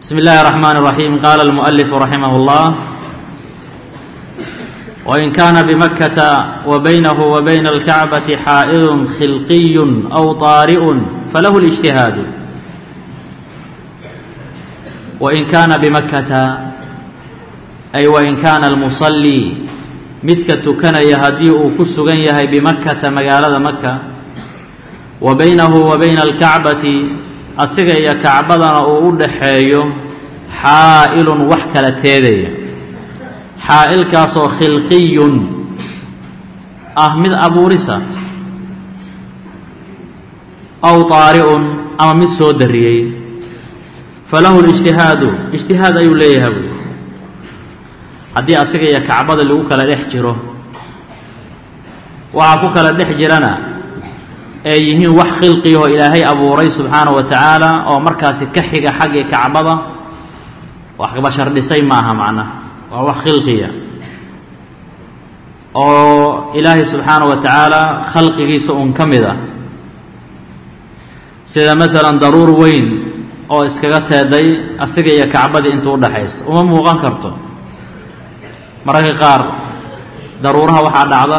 بسم الله الرحمن الرحيم قال المؤلف رحمه الله وإن كان بمكة وبينه وبين الكعبة حائل خلقي أو طارئ فله الاجتهاد وإن كان بمكة أي وإن كان المصلي midka tukanaya haddii uu ku sugan yahay bimakkata magaalada maka wa baynahu wa bayna alkacbati asiga iyo kacbadana uu u dhaxeeyo xaa'ilun wax kala teedaya xaa'ilkaasoo khilqiyun ah mid abuurisa aw taari'un ama mid soo dariyey falahu lijtihaadu ijtihaad ayuu leeyahay buy haddii asiga iyo kacbada lagu kala dhex jiro waxaa ku kala dhex jirana ay yihiin wax khilqiyahoo ilaahay abuuray subxaanahu wa tacaala oo markaasi ka xiga xaggii kacbada waxba shardhisay maaha macnaha waa wax khilqiya oo ilaahay subxaanahu wa tacaala khalqigiisa uun ka mid ah sida maalan daruur weyn oo iskaga teeday asiga iyo kacbadii inta u dhaxaysa uma muuqan karto mararka qaar daruuraha waxaa dhacda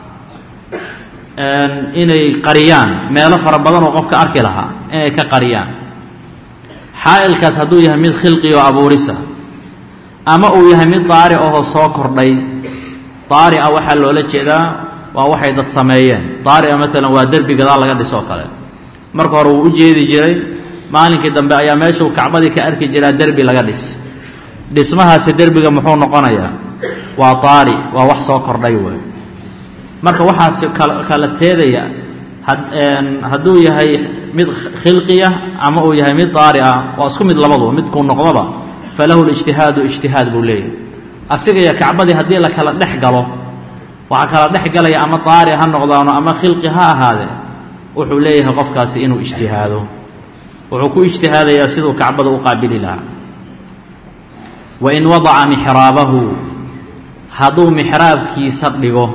inay qariyaan meelo fara badan oo qofka arki lahaa inay ka qariyaan xaa'ilkaas hadduu yahay mid khilqi oo abuurisa ama uu yahay mid daari ahoo soo kordhay daari a waxaa loola jeedaa waa waxay dad sameeyeen daari a maalan waa derbi gadaal laga dhisoo kale marka hore wuu u jeedi jiray maalinkii dambe ayaa meeshuu kacbadii ka arki jiraa derbi laga dhis dhismahaasi derbiga muxuu noqonayaa waa daari waa wax soo kordhay wey marka waxaasi kala teedaya hadduu yahay mid khilqiya ama uu yahay mid daari ah waa isku mid labaduba midkuu noqdoba falahu lijtihaadu ijtihaad buu leeyahay asiga iyo kacbadii haddii la kala dhex galo waxaa kala dhex galaya ama daari ha noqdaano ama khilqi ha ahaadee wuxuu leeyahay qofkaasi inuu ijtihaado wuxuu ku ijtihaadayaa siduu kacbada u qaabili lahaa wain wadaca mixraabahu hadduu mixraabkiisa dhigo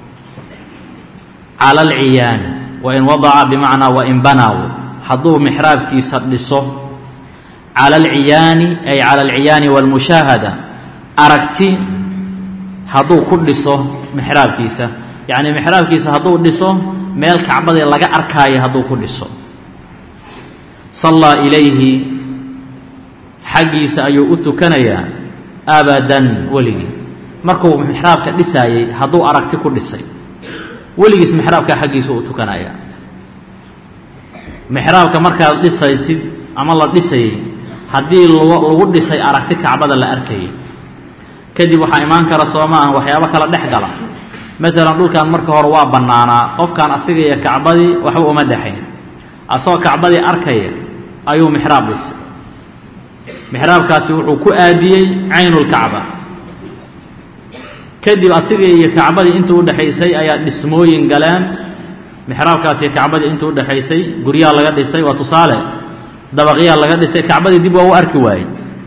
cala alciyaani wain wadaca bimacnaa wain banaaw hadduu mixraabkiisa dhiso cala alciyaani ay cala alciyaani waalmushaahada aragti hadduu ku dhiso mixraabkiisa yacnii mixraabkiisa hadduu dhiso meel kacbadii laga arkaayo hadduu ku dhiso sallaa ilayhi xaggiisa ayuu u tukanayaa abadan weligii markuu mixraabka dhisaayey hadduu aragti ku dhisay weligiis mixraabka xaggiisa u tukanayaa mixraabka markaad dhisaysid ama la dhisayey haddii lagu dhisay aragti kacbada la arkayay kadib waxaa imaan kara soo maaha waxyaabo kala dhex gala maalan dhulkan marka hore waa bannaanaa qofkan asiga iyo kacbadii waxba uma dhexayn asagoo kacbadii arkaya ayuu mixraab dhisay mixraabkaasi wuxuu ku aadiyey caynulkacba kadib asiga iyo kacbadii intuu udhexaysay ayaa dhismooyin galeen mixraabkaasi kacbadii intuu udhexaysay guryaa laga dhisay waa tusaale dabaqyaa laga dhisay kacbadii dib waa u arki waayey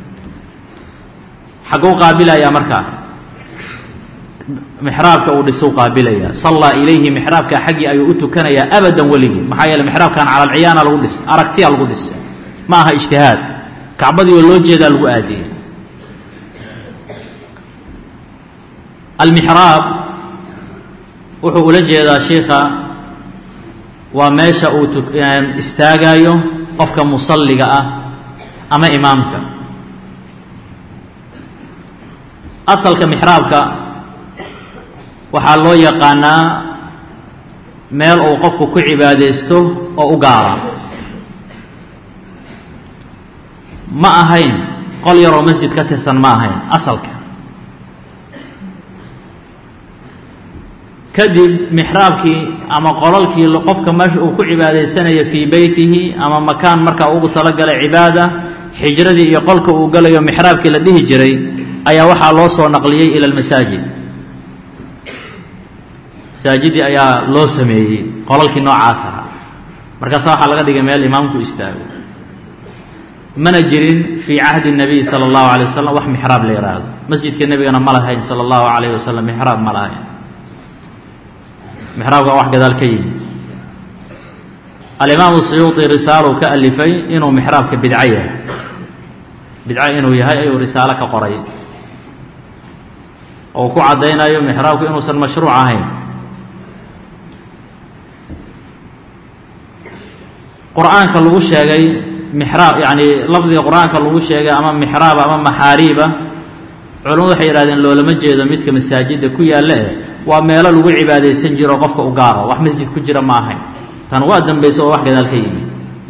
xagguu qaabilayaa markaa mixraabka uu dhisuu qaabilaya sallaa ilayhi mixraabka xaggii ayuu u tukanayaa abadan weligii maxaa yeele mixraabkan cala alciyaana lagu dhisay aragtiyaa lagu dhisay ma aha ijtihaad kacbadii oo loo jeedaa lagu aadiyey almixraab wuxuu ula jeedaa shiikha waa meesha uu istaagaayo qofka musalliga ah ama imaamka asalka mixraabka waxaa loo yaqaanaa meel uu qofku ku cibaadaysto oo u gaara ma ahayn qol yaroo masjid ka tirsan ma ahayn asalka kadib mixraabkii ama qolalkii qofka meesha uu ku cibaadaysanaya fii beytihi ama makaan markaa ugu talagalay cibaada xijradii iyo qolka uu galayo mixraabkii la dhihi jiray ayaa waxaa loo soo naqliyey ila almasaajid masaajidii ayaa loo sameeyey qolalkii noocaas ahaa markaasa waxaa laga dhigay meel imaamku istaago mana jirin fii cahdi الnabiy salى اllahu alay wasalam wax mixraab la yidhaahdo masjidka nebigana ma lahayn salى اllahu alayh wasalam mixraab ma lahayn mixraabka wax gadaal ka yimi alimaamu suyuuطi risaaluu ka alifay inuu mixraabka bidco yahay bidco inuu yahay ayuu risaalo ka qoray oo ku caddaynayo mixraabku inuusan mashruuc ahayn qur-aanka lagu sheegay mixraab yacni lafdiga qur-aanka lagu sheegay ama mixraab ama maxaariiba culamadu waxay yidhahdeen loolama jeedo midka masaajidda ku yaalla eh waa meelo lagu cibaadaysan jiro qofka u gaaro wax masjid ku jira ma ahayn tan waa dambaysa oo wax gadaal ka yimi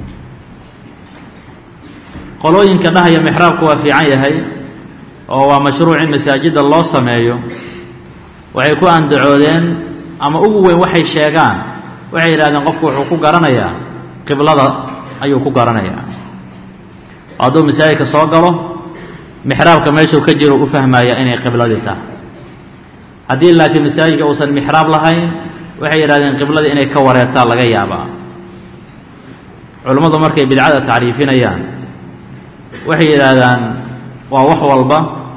qolooyinka dhahaya mixraabku waa fiican yahay oo waa mashruuc in masaajidda loo sameeyo waxay ku andacoodeen ama ugu weyn waxay sheegaan waxay yidhahdeen qofku wuxuu ku garanayaa qiblada ayuu ku garanayaa hadduu masaajidka soo galo mixraabka meeshuu ka jiro u fahmaya inay qibladii tahay haddii laakiin masaajidka uusan mixraab lahayn waxay yidhahdeen qibladii inay ka wareertaan laga yaabaa culummadu markay bidcada tacriifinayaan waxay yidhaahdaan waa wax walba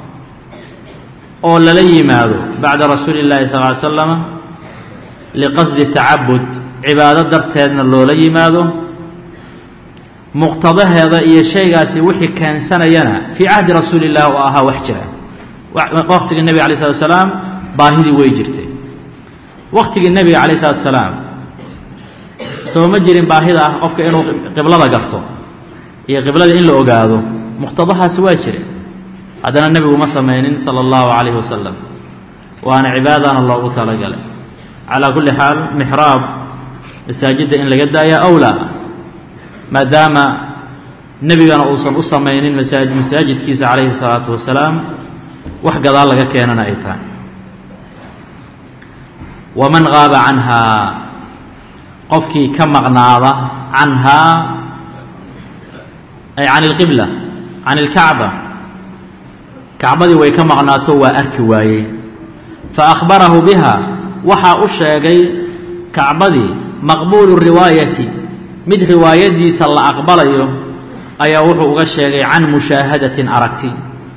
oo lala yimaado bacda rasuuli اllahi sal ly slama liqasdi tacabud cibaado darteedna loola yimaado muqtadaheeda iyo shaygaasi wixii keensanayana fii cahdi rasuuli اllah oo ahaa wax jira waqtigii nebiga alay slatu salaam baahidii way jirtay waqtigii nebiga calayh salatu salaam soo ma jirin baahida ah qofka inuu qiblada garto iyo qiblada in la ogaado muqtadahaasi waa jire haddana nebigu ma samaynin sala allahu calayhi wasalam waana cibaadana loogu talagalay calaa kulli xaal mixraab masaajidda in laga daaya awlaa maadaama nebigana uusan u samaynin masaaj masaajidkiisa calayhi salaatu wasalaam wax gadaal laga keenana ay tahay waman qaaba canhaa qofkii ka maqnaada canhaa ay can ilqibla can ilkacba kacbadii way ka maqnaato waa arki waayey fa akhbarahu biha waxaa u sheegay kacbadii maqbuulu riwaayati mid riwaayadiisa la aqbalayo ayaa wuxuu uga sheegay can mushaahadatin aragti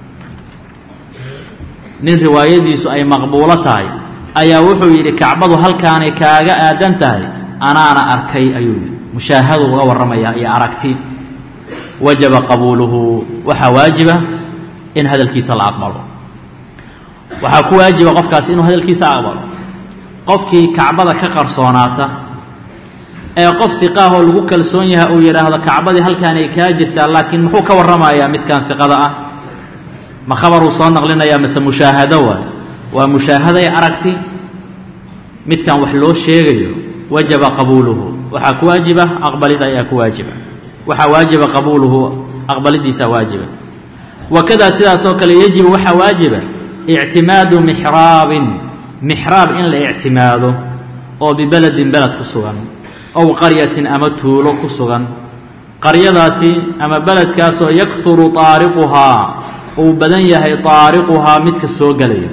nin riwaayadiisu ay maqbuulo tahay ayaa wuxuu yidhi kacbadu halkaanay kaaga aadan tahay anaana arkay ayuu yidhi mushaahadu uga warramayaa iyo aragti wajaba qabuuluhu waxaa waajiba in hadalkiisa la aqbalo waxaa ku waajiba qofkaasi inuu hadalkiisa aqbalo qofkii kacbada ka qarsoonaata ee qof hiqaahoo lagu kalsoon yahay uu yidhaahdo kacbadii halkaanay kaa jirtaa laakiin muxuu ka warramayaa midkan hiqada ah ma khabaruu soo naqlinayaa mase mushaahado waay waa mushaahaday aragti midkan wax loo sheegayo wajaba qabuuluhu waxaa ku waajiba aqbalida ayaa ku waajiba waxaa waajiba qabuuluhu aqbalidiisaa waajiba wakadaa sidaasoo kale yajibu waxaa waajiba ictimaadu mixraabin mixraab in la ictimaado oo bibeledin beled ku sugan ow qaryatin ama tuulo ku sugan qaryadaasi ama beledkaasoo yakuru taariquhaa uu badan yahay taariquhaa midka soo gelaya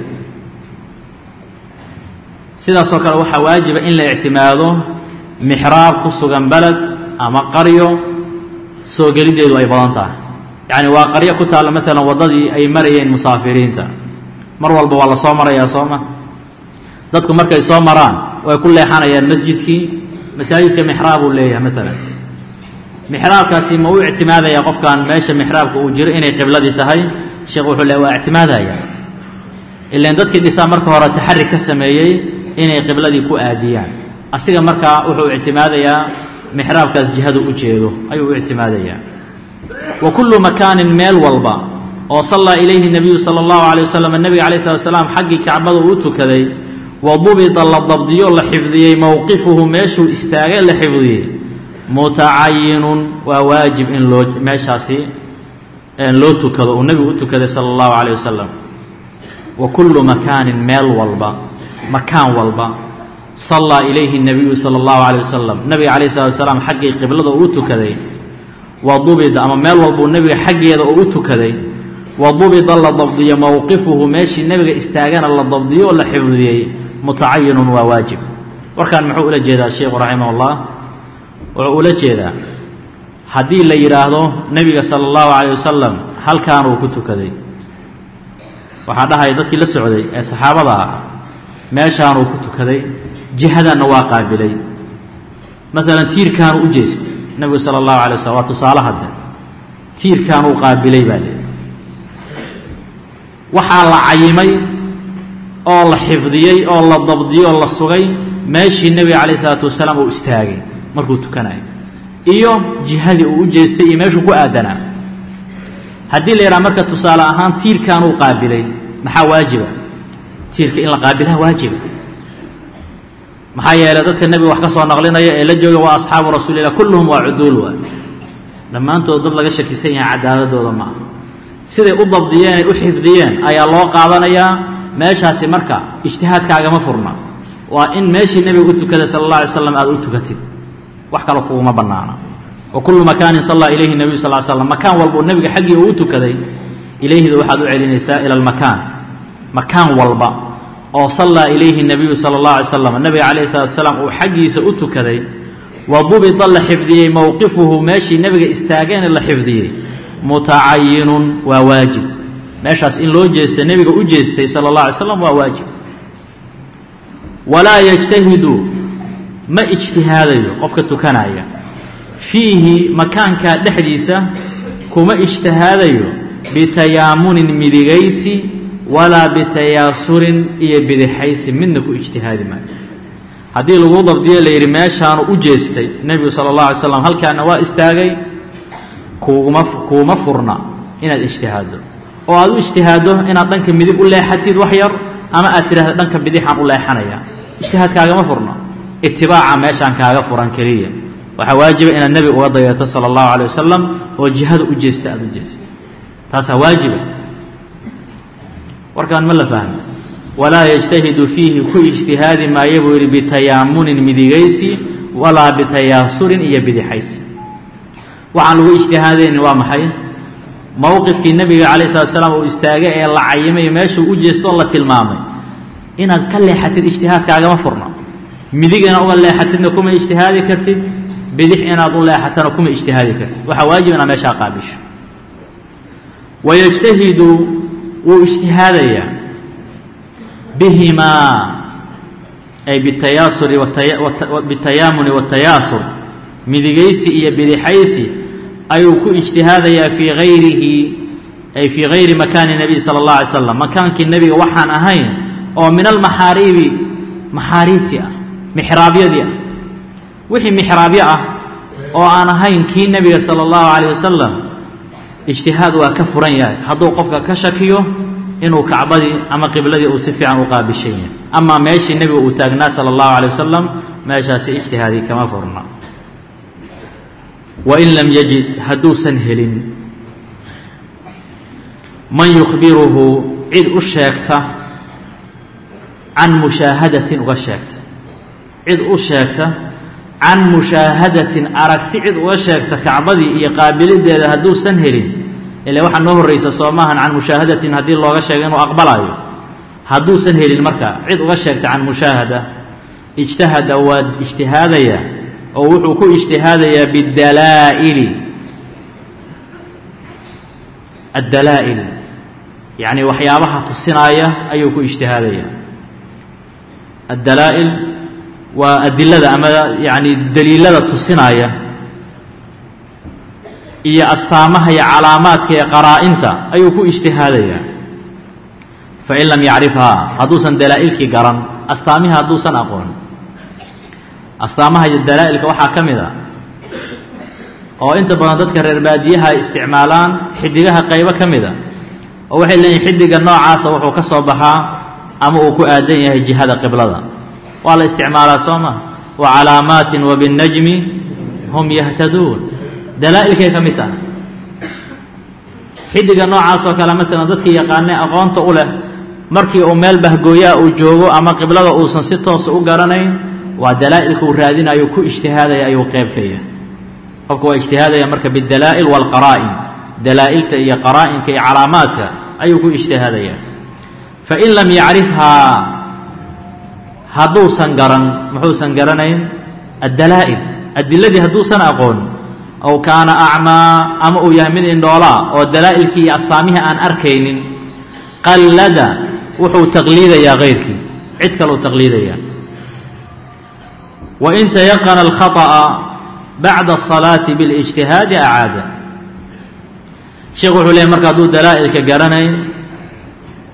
sidaasoo kale waxaa waajiba in la ictimaado mixraab ku sugan beled ama qaryo soo geliddeedu ay badan tahay yacni waa qaryo ku taalla maalan waddadii ay marayeen musaafiriinta mar walba waa la soo marayaa soo ma dadku markay soo maraan way ku leexanayaan masjidkii masaajidka mixraab uu leeyahay maalan mixraabkaasi ma u ictimaadaya qofkan meesha mixraabka uu jiro inay qibladii tahay sheekh wuxuu le waa ictimaadaya ilan dadkii dhisaa marka hore taxari ka sameeyey inay qibladii ku aadiyaan asiga markaa wuxuu ictimaadayaa mixraabkaas jihadu u jeedo ayuu u ictimaadayaa wa kullu makaanin meel walba oo sallaa ilayhi nebiyu sala allahu alay wasalam nebiga alayh slat slaam xaggii kacbada uu tukaday wa dubita la dabdiyo la xifdiyey mowqifuhu meeshuu istaagay la xifdiyey mutacayinun waa waajib in loo meeshaasi loo tukado uu nebigu u tukaday sala allahu calayh wasalam wa kullu makaanin meel walba makaan walba sallaa ilayhi nebiyu sala allahu calayh wasalam nebiga calayh salatu wasalaam xaggii qiblada uu u tukaday wa dubida ama meel walbuu nebiga xaggeeda uu u tukaday wa dubida la dabdiyo mowqifuhu meeshii nebiga istaagana la dabdiyo oo la xifdiyey mutacayinun waa waajib warkan muxuu ula jeedaa sheikhu raximah ullah wuxuu ula jeedaa haddii la yidhaahdo nebiga sala allahu calayh wasalam halkaanuu ku tukaday waxaa dhahaya dadkii la socday ee saxaabada ah meeshaanuu ku tukaday jihadanna waa qaabilay maalan tiirkaanuu u jeestay nebigu sala allahu alay waslm waa tusaale hadde tiirkaanuu qaabilay baa leehay waxaa la cayimay oo la xifdiyey oo la dabdiyey oo la sugay meeshii nebiga calayh isalaatu wasalaam uu istaagay markuu tukanayo iyo jihadii uu u jeestay iyo meeshuu ku aadanaa haddii la yidhaha marka tusaale ahaan tiirkan uu qaabilay maxaa waajiba tiirka in la qaabilaha waajiba maxaa yeelay dadka nebiga wax ka soo naqlinaya ee la jooga waa asxaabu rasuulillah kulluhum waa cuduul waay dhammaantood dad laga shakisan yahay cadaaladooda ma aha siday u dabdiyeen ay u xifdiyeen ayaa loo qaadanayaa meeshaasi marka ijtihaadkaagama furna waa in meeshii nebiga u tukaday sala allah alay slam aad u tukatid wax kale kuguma bannaana wa kullu makaanin sallaa ilayhi nebiyu sal slam makaan walbuu nebiga xaggii uu u tukaday ilayhida waxaad u celinaysaa ila almakaan makaan walba oo sallaa ilayhi nebiyu sala allah alay slam nebiga calayhi salatu wasalaam uu xaggiisa u tukaday wa dubita la xifdiyey mowqifuhu meeshii nebiga istaageene la xifdiyey mutacayinun waa waajib meeshaas in loo jeesta nebiga u jeestay sala allah alay slam waa waajib walaa yajtahidu ma ijtihaadayo qofka tukanaya fiihi makaankaa dhexdiisa kuma ijtihaadayo bitayaamunin midigaysi walaa bitayaasurin iyo bidixaysi midna ku ijtihaadi maayo haddii lagu dabdiyo la yidhi meeshaanu u jeestay nebigu sala allah alay slam halkaana waa istaagay kuuguma kuuma furna inaad ijtihaaddo oo aad u ijtihaaddo inaad dhanka midig u leexatid wax yar ama aad tidhahda dhanka bidixaan u leexanaya ijtihaadkaagama furna itibaaca meeshaan kaaga furan keliya waxaa waajiba inaad nebiga uga dayato sala allahu alay wasalam oo jihada u jeesta aada u jeesta taasaa waajiba warkaan ma la fahmo walaa yajtahidu fiihi ku ijtihaadi maayo buu yidhi bitayaamunin midigaysi walaa bitayaasurin iyo bidixaysi waxaan lagu ijtihaadaynin waa maxay mowqifkii nebiga calayh salatu salaam uu istaagay ee la cayimay meeshuu u jeesto oo la tilmaamay inaad ka leexatid ijtihaadkaagama furna midig inaad uga leexatidna kuma ijtihaadi kartid bidix inaad u leexatana kuma ijtihaadi kartid waxaa waajib inaad meeshaa qaabisho wayajtahidu wuu ijtihaadayaa bihimaa ay bitayaasuri bitayaamuni watayaasur midigaysi iyo bidixaysi ayuu ku ijtihaadayaa fii hayrihi ay fii hayri makaani nebiy sala allah alay slam makaankii nebiga waxaan ahayn oo min almaxaariibi maxaariibtii ah mixraabyadii ah wixii mixraabyo ah oo aan ahayn kii nebiga sala allahu calayh wasalam ijtihaad waa ka furan yahay hadduu qofka ka shakiyo inuu kacbadii ama qibladii uu si fiican u qaabishan yahay amaa meeshii nebiga uu taagnaa sala allahu calay wasalam meeshaasi ijtihaadii kama furna wain lam yajid hadduusan helin man yukhbiruhu cid u sheegta can mushaahadatin uga sheegta cid u sheegta can mushaahadatin aragti cid uga sheegta kacbadii iyo qaabilideeda hadduusan helin ile waxaa noo horraysa soo maahan can mushaahadatin haddii looga sheego inuu aqbalayo hadduusan helin marka cid uga sheegta can mushaahada ijtahada waa ijtihaadaya oo wuxuu ku ijtihaadayaa bidalaa'ili addalaa'il yacni waxyaabaha tusinaaya ayuu ku ijtihaadaya addalaa'il waa adilada ama yacni daliilada tusinaaya iyo astaamaha iyo calaamaadka ee qaraa-inta ayuu ku ijtihaadayaa fain lam yacrifhaa hadduusan dalaa'ilkii garan astaamihii hadduusan aqoon astaamaha iyo dalaa'ilka waxaa ka mid a oo inta badan dadka reer baadiyaha ay isticmaalaan xidigaha qaybo ka mid a oo waxay leeyihin xidiga noocaasa wuxuu ka soo baxaa ama uu ku aadan yahay jihada qiblada waa la isticmaalaa soo ma wa calaamaatin wa binnajmi hum yahtaduun dalaa'ilkay ka mid tahay xidiga noocaasoo kale maalan dadkii yaqaanay aqoonta u leh markii uu meel bahgooyaa uu joogo ama qiblada uusan si toosa u garanayn waa dalaa'ilka uu raadinayo ku ijtihaadaya ayuu qayb ka yahay qofku waa ijtihaadaya marka bidalaa'il waalqaraa'in dalaa'ilta iyo qaraa'inka iyo calaamaadka ayuu ku ijtihaadaya fain lam yacrifhaa hadduusan garan muxuusan garanayn addalaa'il adiladii hadduusan aqoon aw kaana acmaa ama uu yahay mid indhoolaa oo dalaa'ilkii iyo astaamihii aan arkaynin qallada wuxuu taqliidayaa hayrkii cid kaleu taqliidayaa wain tayaqana alkhaطأa bacda الصalaati biاlijtihaadi acaada sheekhu wuxuu leeyay marka hadduu dalaa'ilka garanayn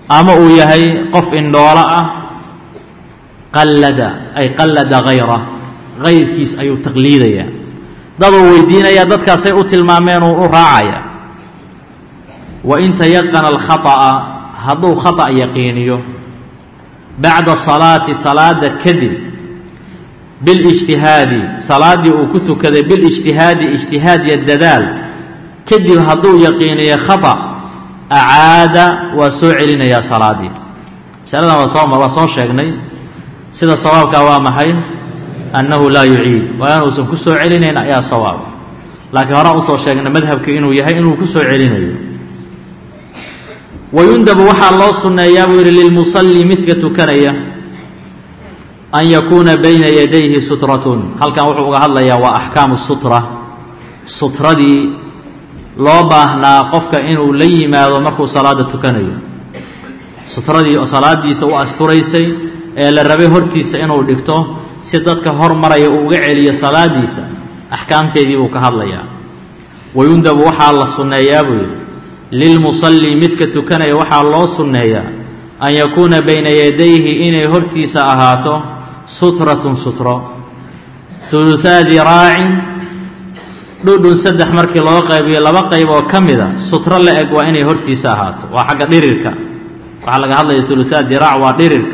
ama uu yahay qof indhoolo ah qallada ay qallada hayrah hayrkiis ayuu taqliidaya daduu weydiinaya dadkaasay u tilmaameen uu u raacaya wain tayaqana alkhata'a hadduu khata' yaqiiniyo bacda salaati salaada kadib bilijtihaadi salaaddii uu ku tukaday bilijtihaadi ijtihaad iyo dadaal kadib hadduu yaqiiniyo khata' acaada waa soo celinayaa salaaddii masaladan waa soo waa soo sheegnay sida sawaabkaa waa maxay annahu laa yuciid waa inuusan ku soo celinayn ayaa sawaab laakiin horaan usoo sheegnay madhabka inuu yahay inuu ku soo celinayo wayundabu waxaa loo sunneeyaa buu yidhi lilmusalli midka tukanaya an yakuuna bayna yadayhi sutratun halkan wuxuu uga hadlayaa waa axkaamu sutra sutradii loo baahnaa qofka inuu la yimaado markuu salaada tukanayo sutradii oo salaadiisa u asturaysay ee la rabay hortiisa inuu dhigto si dadka hormaraya uu uga celiyo salaadiisa axkaamteedii buu ka hadlayaa wayundabu waxaa la sunneeyaa buu yidhi lilmusalli midka tukanaya waxaa loo sunneeyaa an yakuuna bayna yadayhi inay hortiisa ahaato sutratun sutro huluhaa diraacin dhudhun saddex markii loo qaybiyo laba qayb oo ka mida sutro la eg waa inay hortiisa ahaato waa xagga dhirirka waxaa laga hadlaya huluhaa diraac waa dhirirka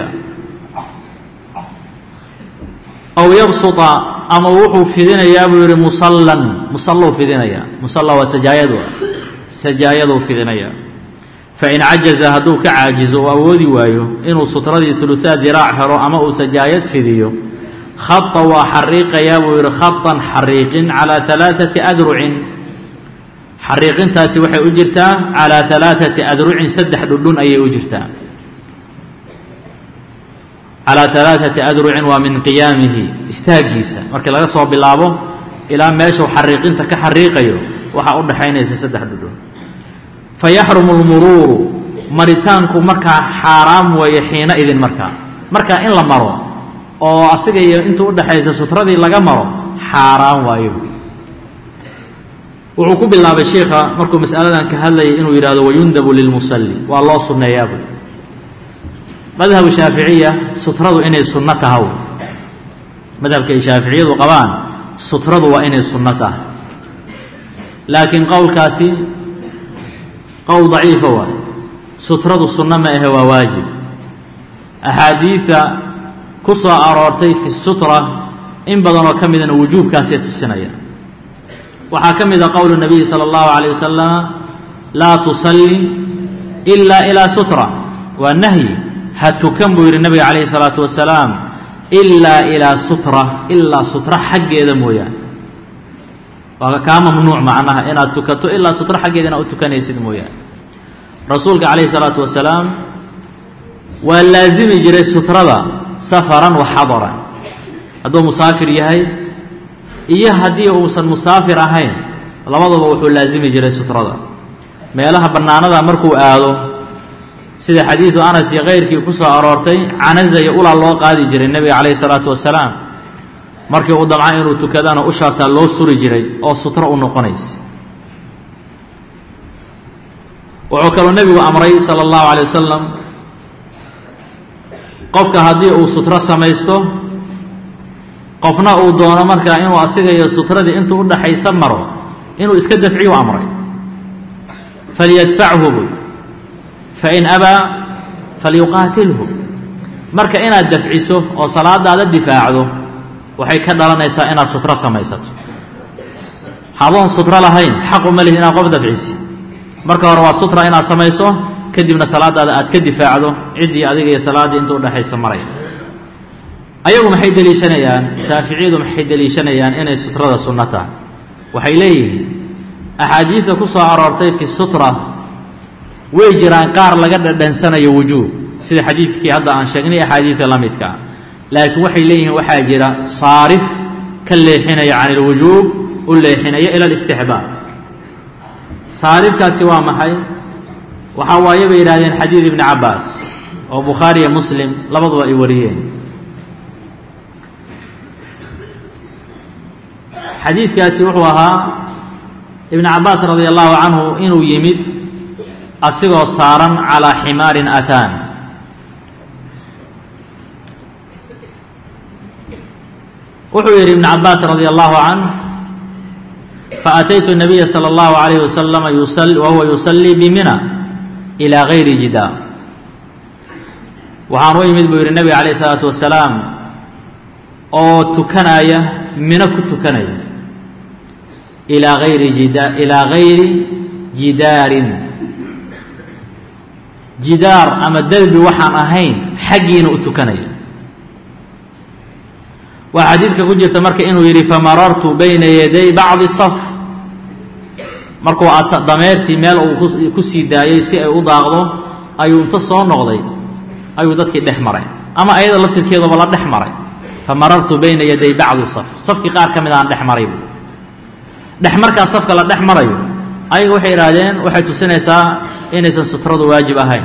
aw yabsuta ama wuxuu fidinayaa buu yidhi musallan musallou fidinayaa musalla waa sajaayadu sajaayaduu fidinayaa fain cajaza hadduu ka caajizo uu awoodi waayo inuu sutradii huluhaa diraac helo ama uu sajaayad fidiyo khata waa xariiqayaa buu yidhi khatan xariiqin calaa alaaati adrucin xariiqintaasi waxay u jirtaa calaa alaaati adrucin saddex dhudhun ayay u jirtaa calaa alaaati adrucin waa min qiyaamihi istaaggiisa markii laga soo bilaabo ilaa meeshuu xariiqinta ka xariiqayo waxaa u dhaxaynaysa saddex dhudhun fayaxrumu lmuruuru maritaanku markaa xaaraam weeye xiina idin markaa markaa in la maro oo asiga iyo intuu udhaxaysa sutradii laga maro xaaraan waayo wuxuu ku bilaabay sheikha markuu mas'aladan ka hadlayay inuu yidhahdo wayundabu lilmusalli waa loo sunneeyaabu madhabu shaaficiya sutradu inay sunno tahaw madhabkay shaaficiyadu qabaan sutradu waa inay sunno tahay laakiin qowlkaasi qowl daciifa waay sutradu sunno ma ahe waa waajib axaadiida ku soo aroortay fi sutra in badanoo ka midana wujuubkaasay tusinaya waxaa ka mida qowlu nabiyi sala allahu calayh wasalam laa tusalli ila ilaa sutra waa nahyi ha tukan buu yidhi nabiga calayhi salaatu wasalaam ilaa ilaa sutra ilaa sutra xaggeeda mooyaane waa kaa mamnuuc macnaha inaad tukato ilaa sutra xaggeeda inaad u tukanaysid mooyaane rasuulka calayhi salaatu wasalaam waa laazimi jiray sutrada safaran wa xadaran hadduu musaafir yahay iyo haddii uusan musaafir ahayn labaduba wuxuu laazimi jiray sutrada meelaha bannaanada markuu aado sida xadiidu anas iyo kayrkii ku soo aroortay canaza iyo ulaa loo qaadi jiray nebiga calayhi salaatu wasalaam markii uu damca inuu tukadana ushaasaa loo suri jiray oo sutro u noqonaysa wuxuu kaloo nebigu amray sala allahu calay wasalam qofka haddii uu sutro samaysto qofna uu doono markaa inuu asiga iyo sutradii intuu udhaxaysa maro inuu iska dafciyu amray falyadfachu buy fain abaa falyuqaatilhu marka inaad dafciso oo salaadaada difaacdo waxay ka dhalanaysaa inaad sutro samaysato hadoon sutro lahayn xaqu ma lihi inaad qof dafcisi marka hore waa sutra inaad samayso kadibna salaadaada aad ka difaacdo ciddii adiga iyo salaaddii inta udhexaysa maray ayagu maxay deliishanayaan shaaficiyadu maxay deliishanayaan inay sutrada sunno tahay waxay leeyihiin axaadiidta ku soo aroortay fi sutra way jiraan qaar laga dhadhansanayo wujuub sida xadiidkii hadda aan sheegnay axaadiidka la midka ah laakiin waxay leeyihiin waxaa jira saarif ka leexinaya can ilwujuub u leexinaya ila alistixbaab saarifkaasi waa maxay waxaa waaye bay yidhahdeen xadiid ibni cabbaas oo bukhaariya muslim labaduba ay wariyeen xadiidkaasi wuxuu ahaa ibnu cabbaas radia allahu canhu inuu yimid asigoo saaran calaa ximaarin ataan wuxuu yidhi ibn cabaas radi allahu canh faataytu الnabiya salى اllahu عalayh wasalama wahuwa yusallii bimina ilى gayri jidaar waxaan u imid buu yidhi nebiga calayh الsalaatu wasalaam oo tukanaya mino ku tukanaya ilaa ayri jida ilaa gayri jidaarin jidaar ama derbi waxaan ahayn xaggiina u tukanaya waa xadiidka ku jirta marka inuu yidhi famarartu bayna yaday bacdi saf markuu dameertii meel uu ku sii daayey si ay u daaqdo ayuu inta soo noqday ayuu dadkii dhex maray ama ayada laftirkeedaba la dhex maray famarartu bayna yaday bacdi saf safkii qaar ka mid aan dhex maray bu dhex markaa safka la dhex marayo ayaga waxay idhaahdeen waxay tusinaysaa inaysan sutradu waajib ahayn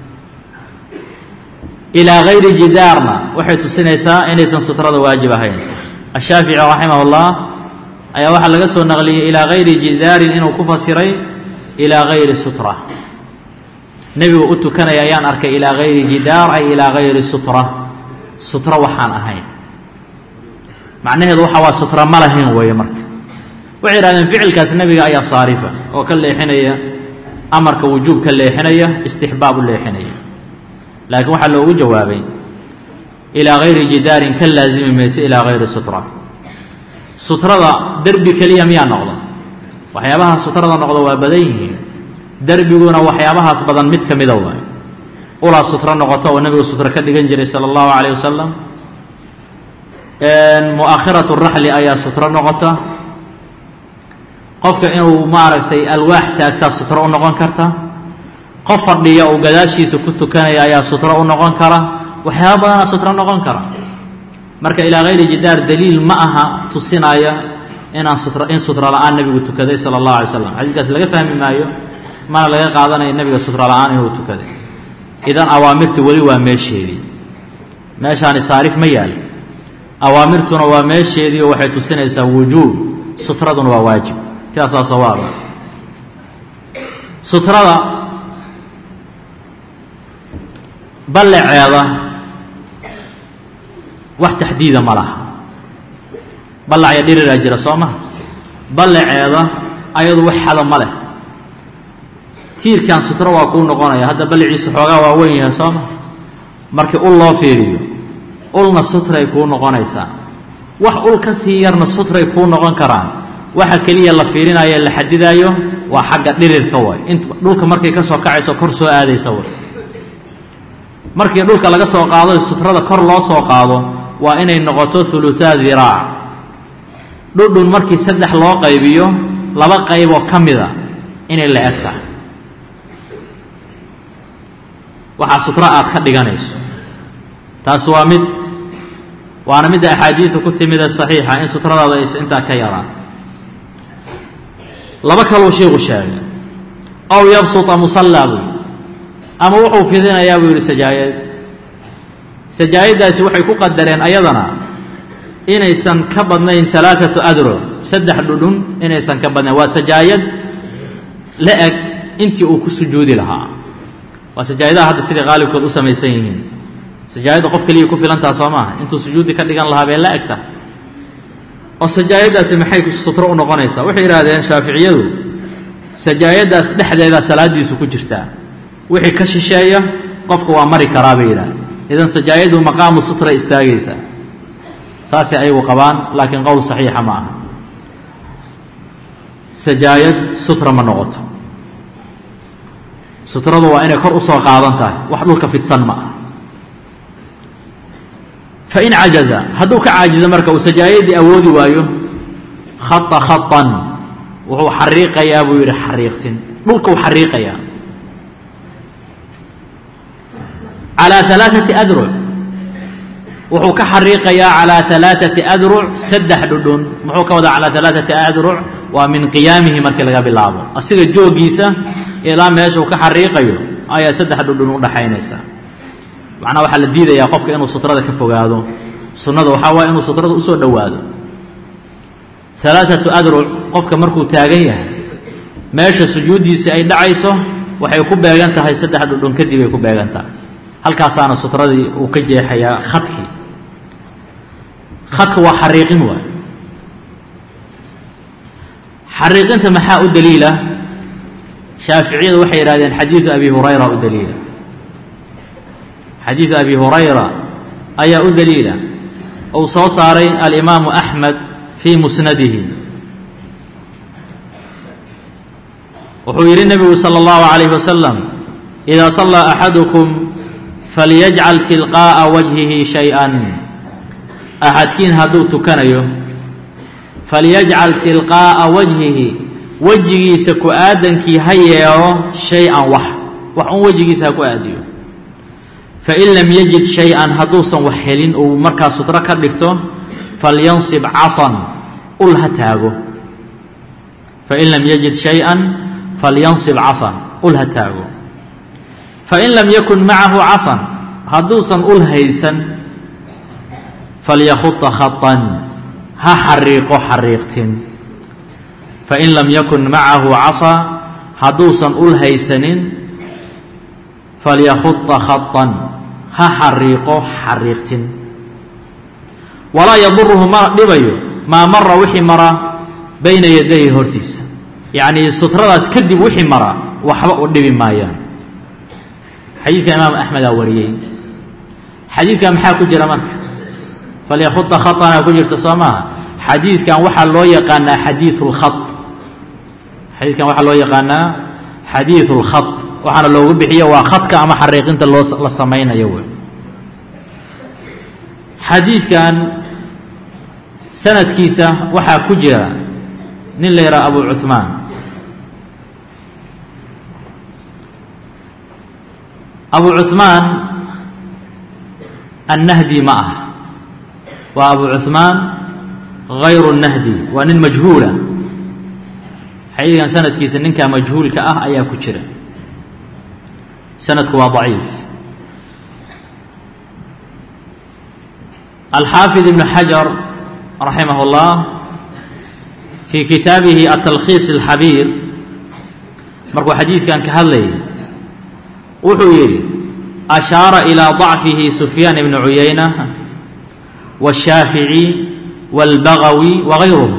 ilaa gayri jidaarna waxay tusinaysaa inaysan sutrada waajib ahayn ashaafici raximah اllah ayaa waxaa laga soo naqliyey ilaa gayri jidaarin inuu ku fasiray ilaa gayri sutra nebigu u tukanaya ayaan arkay ilaa gayri jidaar ay ilaa gayri sutra sutra waxaan ahayn macnaheedu waxa waa sutra ma lahayn weeye marka waxay yidhahdeen ficilkaas nebiga ayaa saarifa oo ka leexinaya amarka wujuub ka leexinaya istixbaab u leexinaya laakiin waxaa loogu jawaabay ilaa gayri jidaarin ka laazimi mayso ilaa gayri sutra sutrada derbi keliya miyaa noqda waxyaabaha sutrada noqda waa badan yihiin derbiguna waxyaabahaas badan mid ka mida waay ulaa sutro noqoto oo nebigu sutro ka dhigan jiray sala allahu calayh wasalam mu'akhiratu raxli ayaa sutro noqota qofka inuu maaragtay alwaax taagtaa sutro u noqon karta qof fadhiya uu gadaashiisa ku tukanaya ayaa sutro u noqon kara waxyaaba badanaa sutro noqon kara marka ilaa gayri jidaar daliil ma aha tusinaya inaan sutro in sutro la-aan nebigu tukaday sala allahu alay slam xadiidkaas laga fahmi maayo mana laga qaadanayo nebiga sutro la-aan inuu tukaday idan awaamirtu weli waa meesheedii meeshaani saarif ma yaal awaamirtuna waa meesheedii oo waxay tusinaysaa wujuub sutraduna waa waajib sidaasaa sawaaba sutrada ballaceeda wax taxdiida ma laha ballacya dhiriraa jira soo maha ballaceeda ayadu wax xado ma leh tiirkan sutro waa kuu noqonaya hadda ballaciisa xoogaa waa weyn yahay soo maha markii ul loo fiiriyo ulna sutray kuu noqonaysaa wax ul ka sii yarna sutray kuu noqon karaan waxa keliya la fiirinayo la xadidaayo waa xagga dhirirka way int dhulka markay ka soo kacayso kor soo aadaysa way markii dhulka laga soo qaado sutrada kor loo soo qaado waa inay noqoto huluhaa diraac dhudhun markii saddex loo qaybiyo laba qayboo ka mida inay la eg tahay waxaa sutro aad ka dhiganayso taas waa mid waana midda axaadiidu ku timid ee saxiixa in sutradaada aysa intaa ka yaraan laba kaluu shiiku sheegay ow yabsuta musallaa buu yidhi ama wuxuu fidinayaa buu yidhi sajaayad sajaayaddaasi waxay ku qadareen ayadana inaysan ka badnayn alaaatu adro saddex dhudhun inaysan ka badnayn waa sajaayad la eg intii uu ku sujuudi lahaa waa sajaayadaha hadda siday qaalibkood u samaysan yihiin sajaayadda qof keliya ku filantaha soo maaha intuu sujuudi ka dhigan lahaa bay la egta oo sajaayaddaasi maxay sutro u noqonaysaa waxay yidhaahdeen shaaficiyadu sajaayaddaas dhexdeedaa salaadiisu ku jirtaa wixii ka shisheeya qofka waa mari karaa bay yidhahdeen idan sajaayadu maqaamu sutra istaagaysa saasay ayagu qabaan laakiin qowl saxiixa ma aha sajaayad sutra ma noqoto sutradu waa inay kor usoo qaadan tahay wax dhulka fidsan ma aha fain cajaza hadduu ka caajizo marka uu sajaayadii awoodi waayo khata khatan wuxuu xariiqayaa buu yidhi xariiqtin dhulkuu xariiqayaa calaa alaaati adruc wuxuu ka xariiqayaa calaa alaaati adruc saddex dhudhun muxuu ka wadaa calaa alaaati adruc waa min qiyaamihi markii laga bilaabo asiga joogiisa ilaa meeshuu ka xariiqayo ayaa saddex dhudhun udhaxaynaysa macnaha waxaa la diidayaa qofka inuu sutrada ka fogaado sunnada waxaa waaya inuu sutrada usoo dhowaado alaaatu adruc qofka markuu taagan yahay meesha sujuuddiisii ay dhacayso waxay ku beegan tahay saddex dhudhun kadib ay ku beegan tahay halkaasaana sutradii uu ka jeexayaa khadkii khadka waa xariiqin waay xariiqinta maxaa u daliila shaaficiyadu waxay yidhahdeen xadiidu abi hurayra u daliila xadiidu abi hurayra ayaa u daliila uu soo saaray alimaamu axmed fii musnadihi wuxuu yidhi nebigu salى اllahu عalayh wasalam إida sallaa axadukum falyajcal tilqaa'a wajhihi shay-an axadkiin hadduu tukanayo falyajcal tilqaa'a wajhihi wejigiisa ku aadankii ha yeelo shay-an wax wax un wejigiisa ha ku aadiyo fain lam yajid shay-an hadduusan wax helin uu markaa sutro ka dhigto falyansib casan ul ha taago fain lam yajid shay-an falyansib casan ul ha taago fain lam yakun macahu casan hadduusan ul haysan falyakuطa khaطan ha xariiqo xariiqtin fain lam yakun macahu casa hadduusan ul haysanin falyakuطa khaطan ha xariiqo xariiqtin walaa yaduruhu ma dhibayo maa mara wixii mara bayna yadayhi hortiisa yacnii sutradaas kadib wixii mara waxba u dhibi maayaan xadiidka imaam axmedaa wariyey xadiidkan maxaa ku jira marka falyakuطa khaطanaa ku jirta soo maaha xadiidkan waxaa loo yaqaanaa xadiiثu اlkhaط xadiidkan waxaa loo yaqaanaa xadiiثu اlkhaط waxaana loogu bixiyo waa khadka ama xariiqinta loo la samaynayo wey xadiidkan sanadkiisa waxaa ku jira nin la yidhaha abu cuثmaan abu cuثmaan annahdi ma ah waa abu cuثmaan غayru الnahdi waa nin majhuula xadiidkan sanadkiisa ninkaa majhuulka ah ayaa ku jira sanadku waa ضaciif alxaafid ibn xajar raximah اllah fii kitaabihi atalkhiis اlxabiir markuu xadiidkan ka hadlayay wuxuu yidhi ashaara ilىa ضacfihi sufyaan ibn cuyayna wالshaafiعي wاlbagawi wagayruhu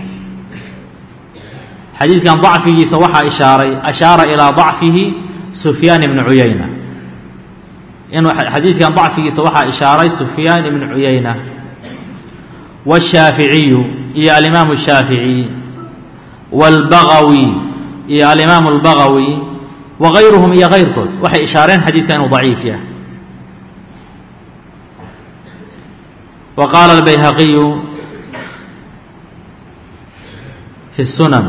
xadiidkan ضacfigiisa waxaa ishaaray ashaara ilىa ضacfihi sufyaan ibn cuyayna inuu xadiidkan ضacfigiisa waxaa ishaaray sufyaan ibn cuyayna wالshaaficiyu iyo alimaamu الshaafiعي wاlbagawi iyo alimaamu اlbagawi wagayruhum iyo kayrkood waxay ishaareen xadiidka inuu ضaciif yahay wa qaala اlbayhaqiyu fi الsunan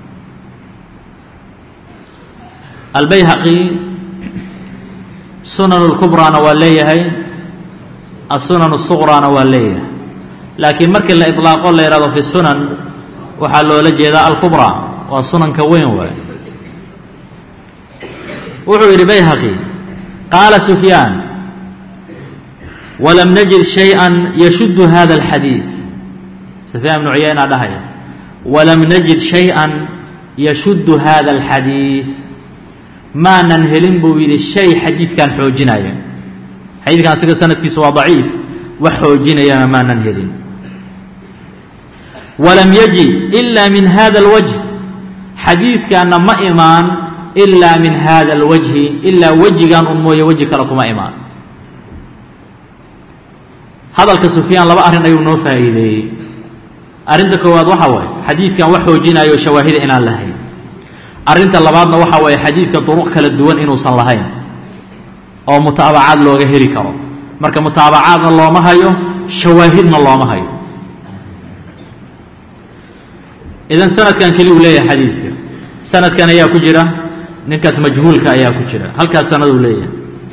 albayhaqi sunan اlkubraana waa leeyahay asunan الsuqraana waa leeyahay laakiin markii la iطlaaqo la yidhahdo fi sunan waxaa loola jeedaa alkubraa waa sunanka weyn waay wuxuu yidhi bayhaqi qaala sufyaan walam najid shayئa yashuddu hada اlxadiid sufyaan ibnu cuyayna dhahaya walam najid shayئa yashuddu hada اlxadiid maanan helin buu yidhi shay xadiidkan xoojinaya xadiidkan asiga sanadkiisa waa daciif wax xoojinayana maanan helin walam yaji ila min hada اlwajh xadiidkaana ma imaan ilaa min hada alwajhi ilaa wejigan un mooye weji kale kuma imaan hadalka sufyaan laba arrin ayuu noo faa'iideeyey arrinta koowaad waxaa waaye xadiidkan wax xoojinayo shawaahida inaan lahayn arrinta labaadna waxaa waaye xadiidka duruq kala duwan inuusan lahayn oo mutaabacaad looga heli karo marka mutaabacaadna looma hayo shawaahidna looma hayo idan sanadkan keliyu leeyahay xadiidka sanadkan ayaa ku jira ninkaas majhuulka ayaa ku jira halkaas sanaduu leeyahay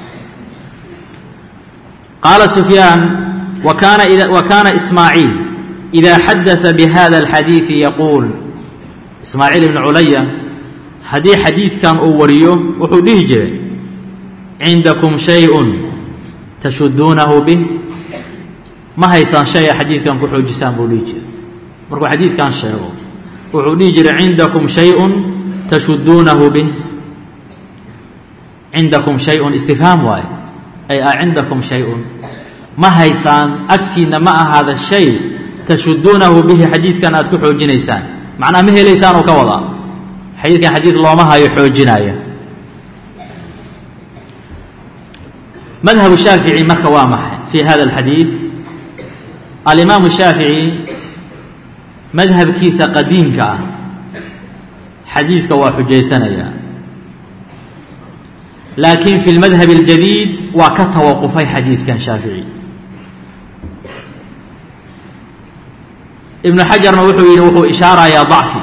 qaala sufyaan wa kaana wa kaana ismaaciil إida xadaثa bihada اlxadiiثi yaquul ismaaciil ibn culaya haddii xadiidkan uu wariyo wuxuu dhihi jiray cindakum shayءun tashuduunahu bih ma haysaan shaya xadiidkan ku xoojisaan buu dhihi jiray markuu xadiidkan sheego wuxuu dhihi jiray cindakum shayءun tashuduunahu bih cindakum shay-un istifhaam waaye ay a cindakum shay-un ma haysaan agtiinna ma ahaada shay tashuduunahu bihi xadiidkan aad ku xoojinaysaan macnaha ma helaysaan oo ka wadaa xadiidkan xadiid looma hayo xoojinaya madhabu shaafici marka waa maxay fi hada alxadiid alimaamu shaafici madhabkiisa qadiimka ah xadiidka waa xujaysanaya laakiin fi lmadhab اljadiid waa ka tawaqufay xadiidkan shaafici ibnu xajarna wuxuu yidhi wuxuu ishaarayaa dacfi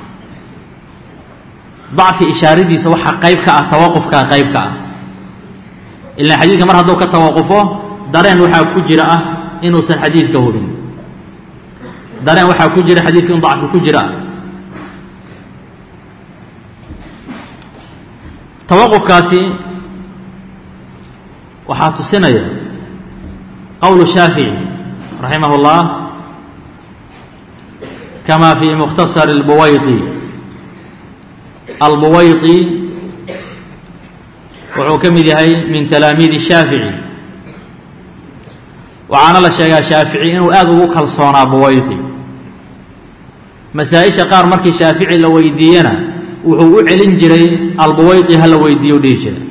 dacfi ishaaradiisa waxaa qayb ka ah tawaqufkaa qayb ka ah ilan xadiidka mar hadduu ka tawaqufo dareen waxaa ku jira ah inuusan xadiidka hubin dareen waxaa ku jira xadiidka in dacfi ku jira ah tawaqufkaasi waxaa tusinaya qowlu shaafici raximah اllah kama fi mukhtasar اlbuwayطi albuwayطi wuxuu ka mid yahay min talaamiidi shaafici waxaana la sheegaa shaafici inuu aada ugu kalsoonaa buwayطi masaa-isha qaar markii shaafici la weydiiyena wuxuu u celin jiray albuwayطi hala weydiiyo dhihi jiray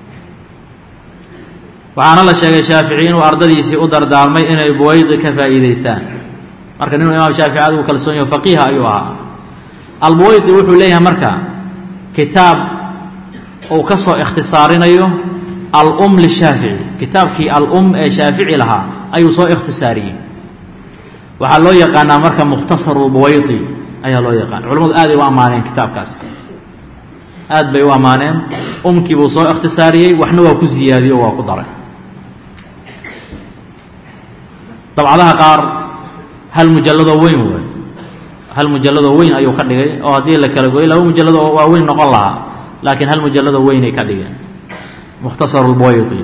waxaana la sheegay shaafici inuu ardadiisii u dardaarmay inay buwaydi ka faa'iidaystaan marka ninuu imaam shaafici aad ugu kalsoon yaho faqiiha ayuu ahaa albuwaydi wuxuu leeyahay marka kitaab uu ka soo ikhtisaarinayo alum lishaafici kitaabkii alum ee shaafici lahaa ayuu soo ikhtisaariyey waxaa loo yaqaanaa marka mukhtasaru buwaydi ayaa loo yaqaana culamadu aaday u ammaaneen kitaabkaas aad bay u ammaaneen umkii buu soo ikhtisaariyey waxna waa ku ziyaadiyey oo waa ku daray dabcadaha qaar hal mujalladoo weyn wey hal mujalladoo weyn ayuu ka dhigay oo haddii la kala goyo laba mujallado oo waaweyn noqon lahaa laakiin hal mujalladoo weynay ka dhigeen mukhtasar lbuwaydi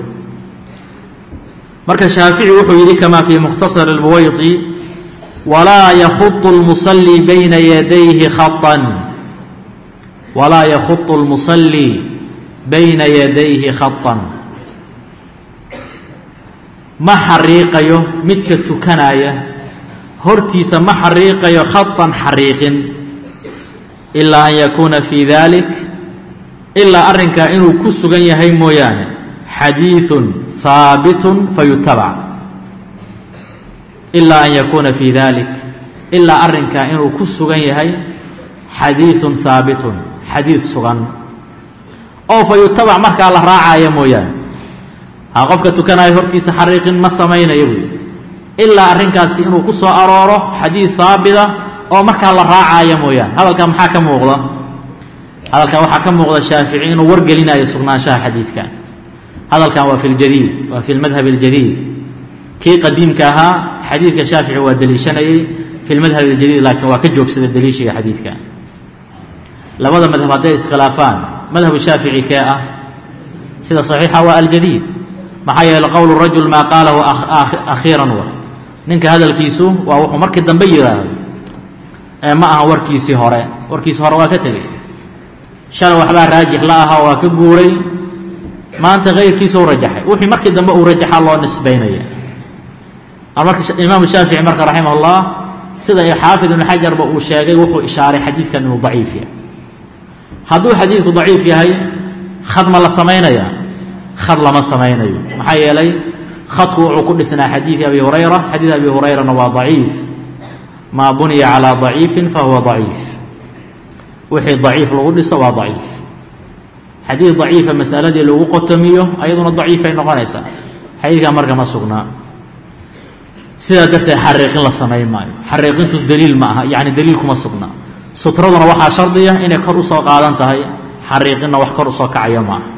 marka shaafici wuxuu yidhi kama fii mukhtasar اlbuwaydi walaa yakhuطu اlmusalii bayna yadayhi khaطan walaa yakhuطu اlmusalii bayna yadayhi khaطan ma xariiqayo midka tukanaya hortiisa ma xariiqayo khaطan xariiqin ilaa an yakuuna fii dalik ilaa arrinkaa inuu ku sugan yahay mooyaane xadiiثu haabitun fayutabac ilaa an yakuuna fii dalik ilaa arrinkaa inuu ku sugan yahay xadiiثun haabitun xadiid sugan oo fayutabac markaa la raacaya mooyaane ha qofka tukanaayo hortiisa xariiqin ma samaynayo buy ilaa arrinkaasi inuu ku soo arooro xadiid haabita oo markaa la raacaya mooyaane hadalkan maxaa ka muuqda hadalkan waxaa ka muuqda shaafici inuu wargelinayo sugnaanshaha xadiidkan hadalkan waa fi ljadiid waa fi lmadhab اljadiid kii qadiimka ahaa xadiidka shaafici waa deliishanayey fi lmadhab اljadiid laakiin waa ka joogsaday deliishiga xadiidka labada madhab hadday iskhilaafaan madhabu shaafici kee ah sida صaxiixa waa aljadiid maxaa yeele qowl rajul maa qaalahu akhiiran wa ninka hadalkiisu waa wuxuu markii dambe yidhaahdo ee ma aha warkiisii hore warkiisii hore waa ka tegey shalay waxbaa raajix la ahaa waa ka guuray maanta kayrkiisa u rajaxay wixii markii dambe uu rajaxa loo nisbaynaya marka imaamu shaafici marka raximah اllah sida xaafid ibnu xajarba uu sheegay wuxuu ishaaray xadiidkan inuu daciif yahay hadduu xadiidku daciif yahay khad ma la samaynaya khad lama samaynayo maxaa yeelay khadku wuxuu ku dhisnaa xadiidi abi hurayra xadiid abi hurayrana waa daciif maa buniya calىa daciifin fahuwa daciif wixii daciif lagu dhiso waa daciif xadiid daciifa masaladii lagu qotomiyo ayaduna daciifay noqonaysaa xadiidkan marka ma sugnaa sidaa darteed xariiqin la samayn maayo xariiqintu daliil ma aha yani daliil kuma sugnaa sutraduna waxaa shardiya inay kor usoo qaadan tahay xariiqinna wax kor usoo kacaya maaha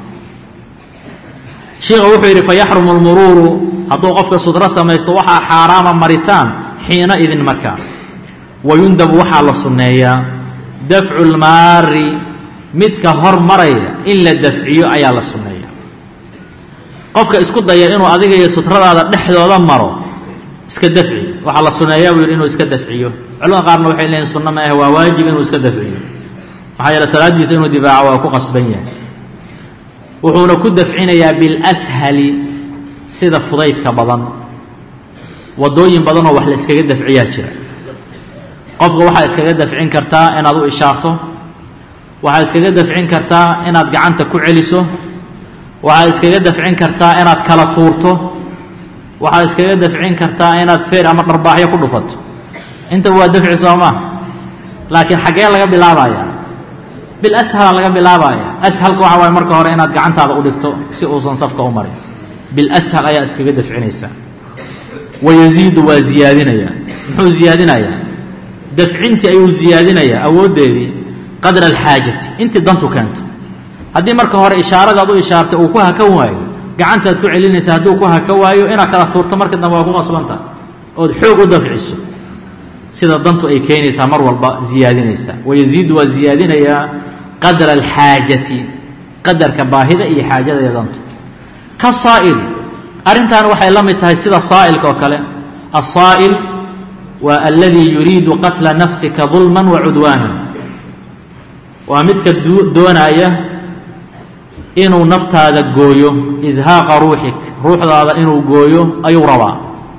sheikha wuxuu yidhi fayaxrumu lmuruuru hadduu qofka sutro samaysto waxaa xaaraama maritaan xiina idin markaa wayundabu waxaa la sunneeyaa dafcu lmaari midka hor maraya in la dafciyo ayaa la sunneeya qofka isku daya inuu adiga iyo sutradaada dhexdooda maro iska dafci waxaa la sunneeyaa buu yidhi inuu iska dafciyo culamada qaarna waxay leeyihin sunno ma ah waa waajib inuu iska dafciyo maxaa yeele salaaddiisa inuu difaaco waa ku qasban yahay wuxuuna ku dafcinayaa bilashali sida fudaydka badan waddooyin badanoo wax la iskaga dafciyaa jira qofka waxaa iskaga dafcin kartaa inaad u ishaarto waxaad iskaga dafcin kartaa inaad gacanta ku celiso waxaad iskaga dafcin kartaa inaad kala tuurto waxaad iskaga dafcin kartaa inaad feer ama dharbaaxyo ku dhufato intaba waa dafci soo maa laakiin xaggee laga bilaabaya bilashal laga bilaabaya ashalka waxa waaye marka hore inaad gacantaada u dhigto si uusan safka u marin bilashal ayaa iskaga dafcinaysaa wayaziidu waa ziyaadinaya muxuu ziyaadinayaa dafcintii ayuu ziyaadinayaa awooddeedii qadra alxaajati intii dantu keento haddii marka hore ishaaradaad u ishaartay uu ku hakan waayo gacantaad ku celinaysa hadduu ku haka waayo inaad kala tuurto marka dambe waa ku qasbantaha ood xoog u dafciso sida dantu ay keenaysaa mar walba ziyaadinaysaa wayaziidu waa ziyaadinayaa qadra alxaajati qadarka baahida iyo xaajada iyo dantu ka saa'ili arrintan waxay la mid tahay sida saa'ilka oo kale asaa'il waa aladii yuriidu qatla nafsika dulman wa cudwaanan waa midka doonaya inuu naftaada gooyo ishaaqa ruuxik ruuxdaada inuu gooyo ayuu rabaa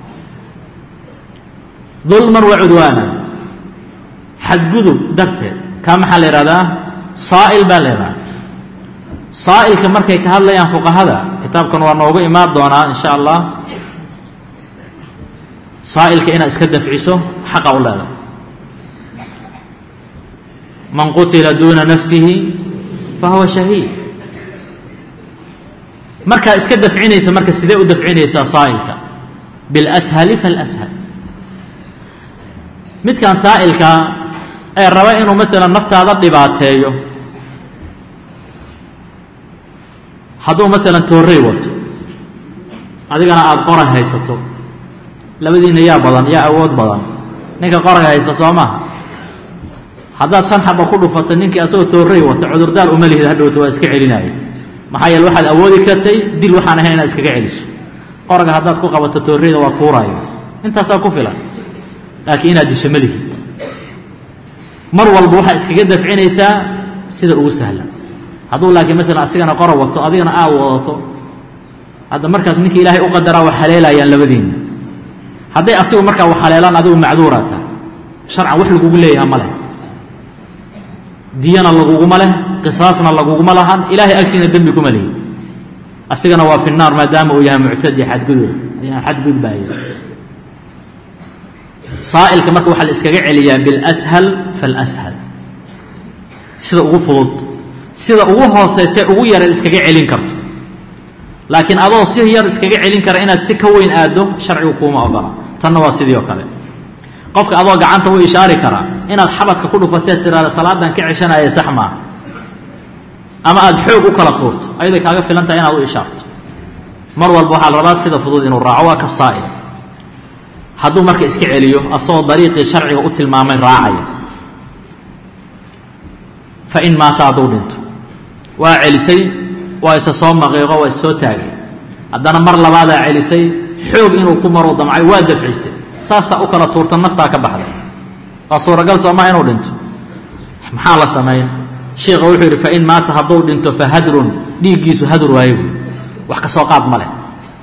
dulman wa cudwaanan xadgudub darteed kaa maxaa la yidhahdaa saa'il baa la yidhahdaa saa'ilka markay ka hadlayaan fuqahada kitaabkan waa noogu imaan doonaa in sha allah saa'ilka inaad iska dafciso xaqa u leedahay man qutila duuna nafsihi fahuwa shahiid markaa iska dafcinaysa marka sidee u dafcinaysaa saa'ilka bilashali falashal midkan saa'ilka ee raba inuu maalan naftaada dhibaateeyo hadduu maalan toorrey wato adigana aada qorag haysato labadiina yaa badan yaa awood badan ninka qorag haysta soo maha haddaad shan xaba ku dhufato ninkii asagoo toorrey wata cudurdaar uma lihid hadhowta waa iska celinaayo maxaa yeele waxaad awoodi kartay dil waxaan ahayn inaad iskaga celiso qoraga haddaad ku qabato toorreyda waa tuuraayo intaasaa ku filan laakiin inaad disho ma lihid mar walba waxaa iskaga dafcinaysaa sida ugu sahlan hadduu laakiin maalan asigana qora wato adigana aad wadato hadda markaas ninka ilaahay u qadaraa wax haleelayaan labadiinna hadday asigu markaa wax haleelaan adigu macduuraa tahay sharcan wax lagugu leeyaha ma leh diyana laguguma leh qisaasna laguguma lahan ilaahay agtiina dembi kuma lihi asigana waa fi naar maadaama uu yahay muctadi xadgudub xadgudbaaya saa'ilka marka waxaa la iskaga celiyaa bilashal falashal sida ugu fudud sida ugu hooseyse ugu yareed iskaga celin karto laakiin adoo si yar iskaga celin kara inaad si ka weyn aaddo sharcigu kuuma ogola tanna waa sidii oo kale qofka adoo gacanta u ishaari karaa inaad xabadka ku dhufateed tiraada salaadan ka ceshanaya sax maaha ama aada xoog u kala tuurto ayaday kaaga filan tahay inaad u ishaarto mar walba waxaa la rabaa sida fudud inuu raaco waa ka saa'il hadduu marka iska celiyo asagoo dariiqii sharciga u tilmaamay raacaya fa in maata hadduu dhinto waa celisay waa isa soo maqiiqo waa is soo taagay haddana mar labaadaa celisay xoog inuu ku maruu damcay waa dafcisay saastaa u kala tuurta naftaa ka baxday waa suuragal soomaa inuu dhinto maxaa la sameeya sheikha wuxuu yidhi fain maata hadduu dhinto fa hadrun dhiiggiisu hadur waayo wax ka soo qaad ma leh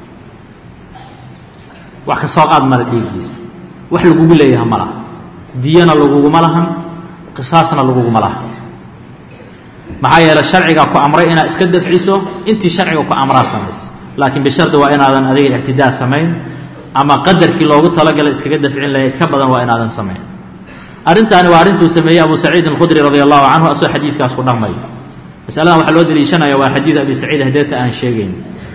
wax ka soo qaad male dhiiggiisa wax lagugu leeyaha ma laha diyana laguguma lahan qisaasna laguguma lahan maxaa yeele sharcigaa ku amray inaad iska dafciso intii sharciga ku amraa samaysa laakiin bishardi waa inaadan adiga ictidaa samayn ama qadarkii loogu talagalay iskaga dafcin lahayd ka badan waa inaadan samayn arrintaani waa arrintuu sameeyey abu saciid alkhudri radi allahu canhu asoo xadiidkaas ku dhaqmay masaladan waxaa loo daliishanaya waa xadiid abi saciid hadeeta aan sheegayn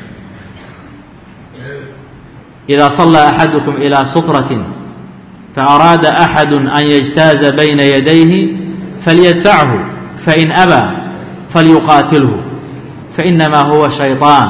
إida صلى أxadكم إilى sutraة faأraada أxad an yجtaaza bayna yadayhi falyadfachu fain أbى falyuqaatilhu faإnama huwa شhayطaan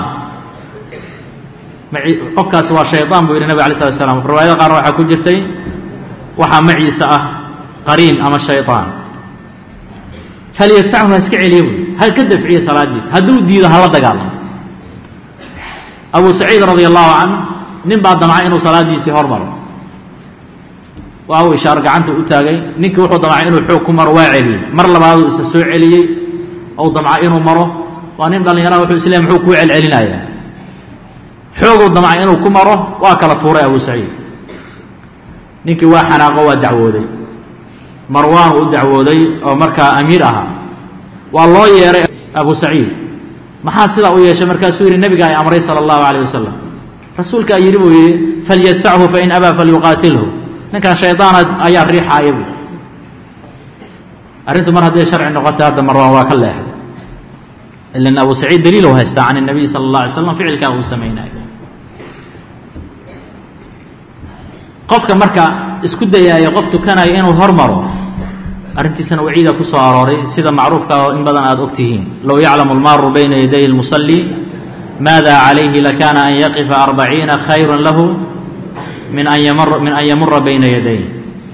qofkaasi waa shayطaan buu yidhi nabg alay slat slam riwaayada qaarna waxaa ku jirtay waxaa maciisa ah qariin ama shayطaan falyadfachu ha iska celiya buy ha ka dafciye salaadiisa hadduu diido hala dagaalamo abu saciid radi allahu canh nin baa damcay inuu salaadiisii hormaro waa uu ishaaro gacanta u taagay ninkii wuxuu damcay inuu xoog ku maro waa celiyey mar labaaduu isa soo celiyey ou damca inuu maro waa nin dhallinyaraha wuxuu isleeyahy muxuu kuu celcelinayaa xooguu damcay inuu ku maro waa kala tuuray abu saciid ninkii waa xanaaqo waa dacwooday marwaan uu dacwooday oo markaa amiir ahaa waa loo yeeray abu saciid maxaa sidaa u yeeshay markaasuu yidhi nebiga ay amray sala allahu alayh wasalam rasuulkaa yidhi buu yidhi falyadfachu fain abaa falyuqaatilhu ninkan shaydaana ayaa riixaaya buu arrintu mar hadday sharci noqotay hadda marwaan waa ka leexday ilan abu saciid daliilu haystaa can الnabiy salى اllah alay slam ficilkaa uu samaynayo qofka marka isku dayaaya qof tukanaya inuu hormaro arrintiisana waciida ku soo arooray sida macruufka oo in badan aada og tihiin low yaclamu اlmaaru bayna yaday اlmusalli maada calayhi lakana an yaqifa arbaciina khayra lahu min an min an yamura bayna yaday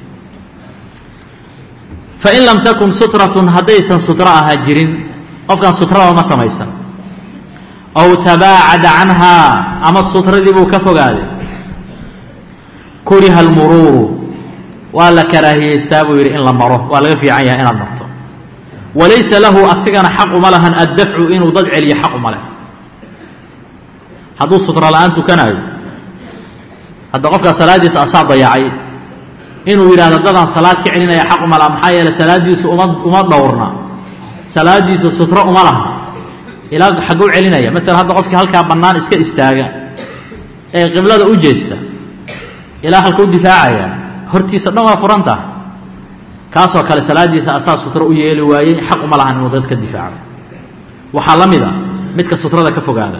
fain lam takun sutratun haddaysan sutro ahaa jirin qofkan sutrada ma samaysan ow tabaacada canhaa ama sutradii buu ka fogaaday kuriha almuruuru waa la karaahiyeystaa buu yidhi in la maro waa laga fiican yahay inaad marto walaysa lahu asigana xaq uma lahan addafcu inuu dad celiyo xaq uma leh hadduu sutro la-aan tukanaayo hadda qofkaa salaaddiisa asaa dayacay inuu yidhahdo dadaan salaad ka celinaya xaq uma laha maxaa yeeley salaaddiisu uma uma dhowrna salaadiisu sutro uma laha ilaa xagguu celinaya maalan hadda qofkii halkaa bannaan iska istaaga ee qiblada u jeesta ilaa halka u difaacaya hortiisa dhan waa furan taha kaasoo kale salaaddiisa asaa sutro u yeeli waayey xaq uma lahan inuu dad ka difaaco waxaa la mid a midka sutrada ka fogaada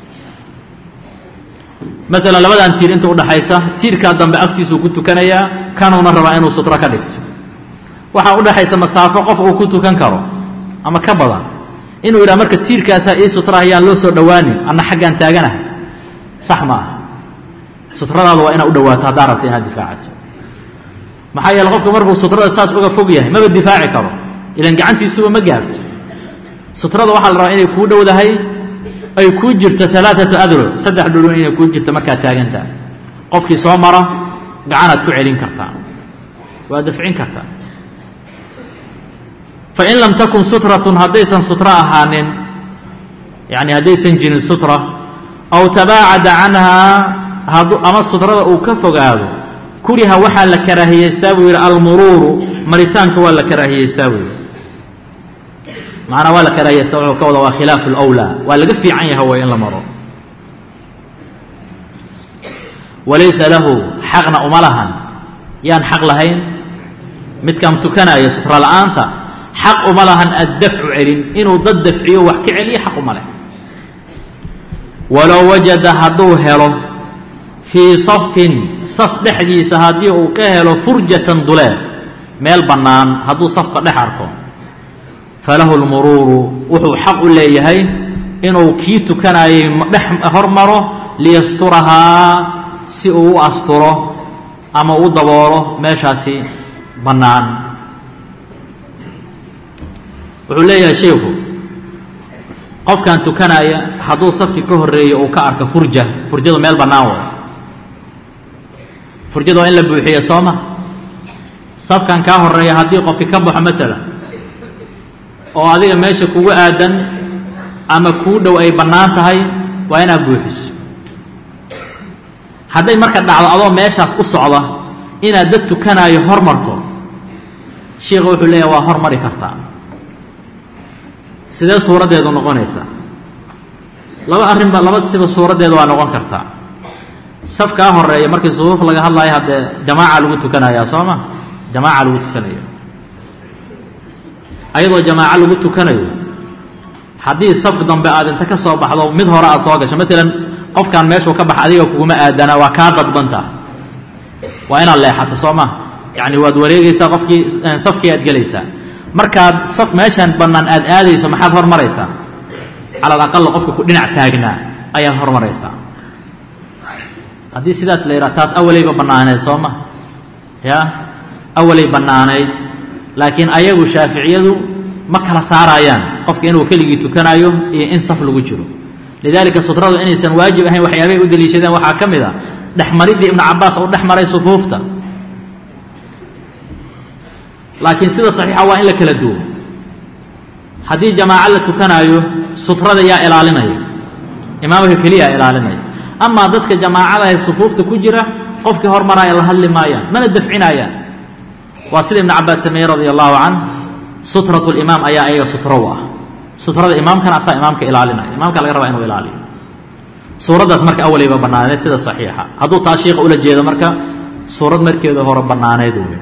maalan labadan tiir inta udhaxaysa tiirkaa dambe agtiisuu ku tukanayaa kanuuna rabaa inuu sutro ka dhigto waxaa udhaxaysa masaafo qof uu ku tukan karo ama ka badan inuu yidhaha marka tiirkaasaa ii sutra ayaan loo soo dhowaanin anna xaggaan taaganahay sax ma aha sutradaada waa inaad u dhawaato haddaa rabta inaad difaacato maxaa yeele qofka markuu sutrada saas uga fog yahay maba difaaci karo ilan gacantiisuba ma gaarto sutrada waxaa la rabaa inay kuu dhowdahay ay kuu jirto alaaatu adro saddex dhulun inay kuu jirto markaad taagantaha qofkii soo mara gacanaad ku celin kartaa waa dafcin kartaa fain lam takun sutratun haddaysan sutro ahaanin yani haddaysan jirin sutra aw tabaacada canhaa ama sutrada uu ka fogaado kuriha waxaa la karaahiyeystaa buu yidhi almuruuru maritaanka waa la karaahiyeystaa buu yidhi macnaa waa la karaahiyeysta wuxuu ka wada waa khilaafu lwlaa waa laga fiican yaha way in la maro walaysa lahu xaqna uma lahan yaan xaq lahayn midkaan tukanaya sutra la'aanta xaq uma lahan addafcu celin inuu dad dafciyo wax ka celiyo xaq uma leh walow wajada hadduu helo fii safin saf dhexdiisa haddii uu ka helo furjatan duleed meel bannaan hadduu safka dhex arko falahu lmuruuru wuxuu xaq u leeyahay inuu kii tukanayay dhex hormaro liyasturahaa si uu u asturo ama u daboolo meeshaasi bannaan wuxuu leeyahay sheikhu qofkan tukanaya hadduu safkii ka horreeyo uu ka arko furja furjadu meel bannaan way furjada waa in la buuxiya sooma safkan kaa horreeya haddii qofki ka baxo maalan oo adiga meesha kugu aadan ama kuu dhow ay bannaan tahay waa inaad buuxiso hadday marka dhacdo adoo meeshaas u socda inaad dad tukanaayo hormarto sheikha wuxuu leeyahay waa hormari kartaa sidee suuraddeedu noqonaysaa laba arrinba laba siba suuraddeedu waa noqon kartaa safkaa horeeya markii sufuuf laga hadlaayo haddee jamaaca lagu tukanayaa soo ma jamaaca lagu tukanaya ayadoo jamaaco lagu tukanayo haddii saf dambe aad inta ka soo baxdo mid hore aad soo gasho maalan qofkan meeshuu ka baxa adiga kuguma aadana waa kaa dadbanta waa inaad leexato soo ma yacni waad wareegaysaa qofkii safkii aad gelaysaa markaad saf meeshaan bannaan aad aadayso maxaad hormaraysaa cala alaqal qofka ku dhinac taagnaa ayaad hormaraysaa haddii sidaas la yidhaha taas awalayba bannaaneyd soo ma ya awalay bannaanayd laakiin ayagu shaaficiyadu ma kala saarayaan qofka inuu keligii tukanayo iyo in saf lagu jiro lidaalika sutradu inaysan waajib ahayn waxyaabay u daliishadeen waxaa ka mid a dhexmariddii ibnu cabaas uu dhex maray sufuufta laakiin sida saxiixa waa in la kala duwo haddii jamaaco la tukanaayo sutrada yaa ilaalinaya imaamka keliyaa ilaalinaya amaa dadka jamaacada ee sufuufta ku jira qofkii hormaraya la hadli maayaan mana dafcinayaan waa sida ibnu cabaas sameeyey radia allahu can sutrat limaam ayaa ayaga sutro u ah sutrada imaamkana asaa imaamka ilaalinaya imaamka laga rabaa inuu ilaaliyo suuraddaas marka awaleyba bannaaneed sida saxiixa hadduu taa shiika ula jeedo marka suurad markeeda hore bannaaneed wey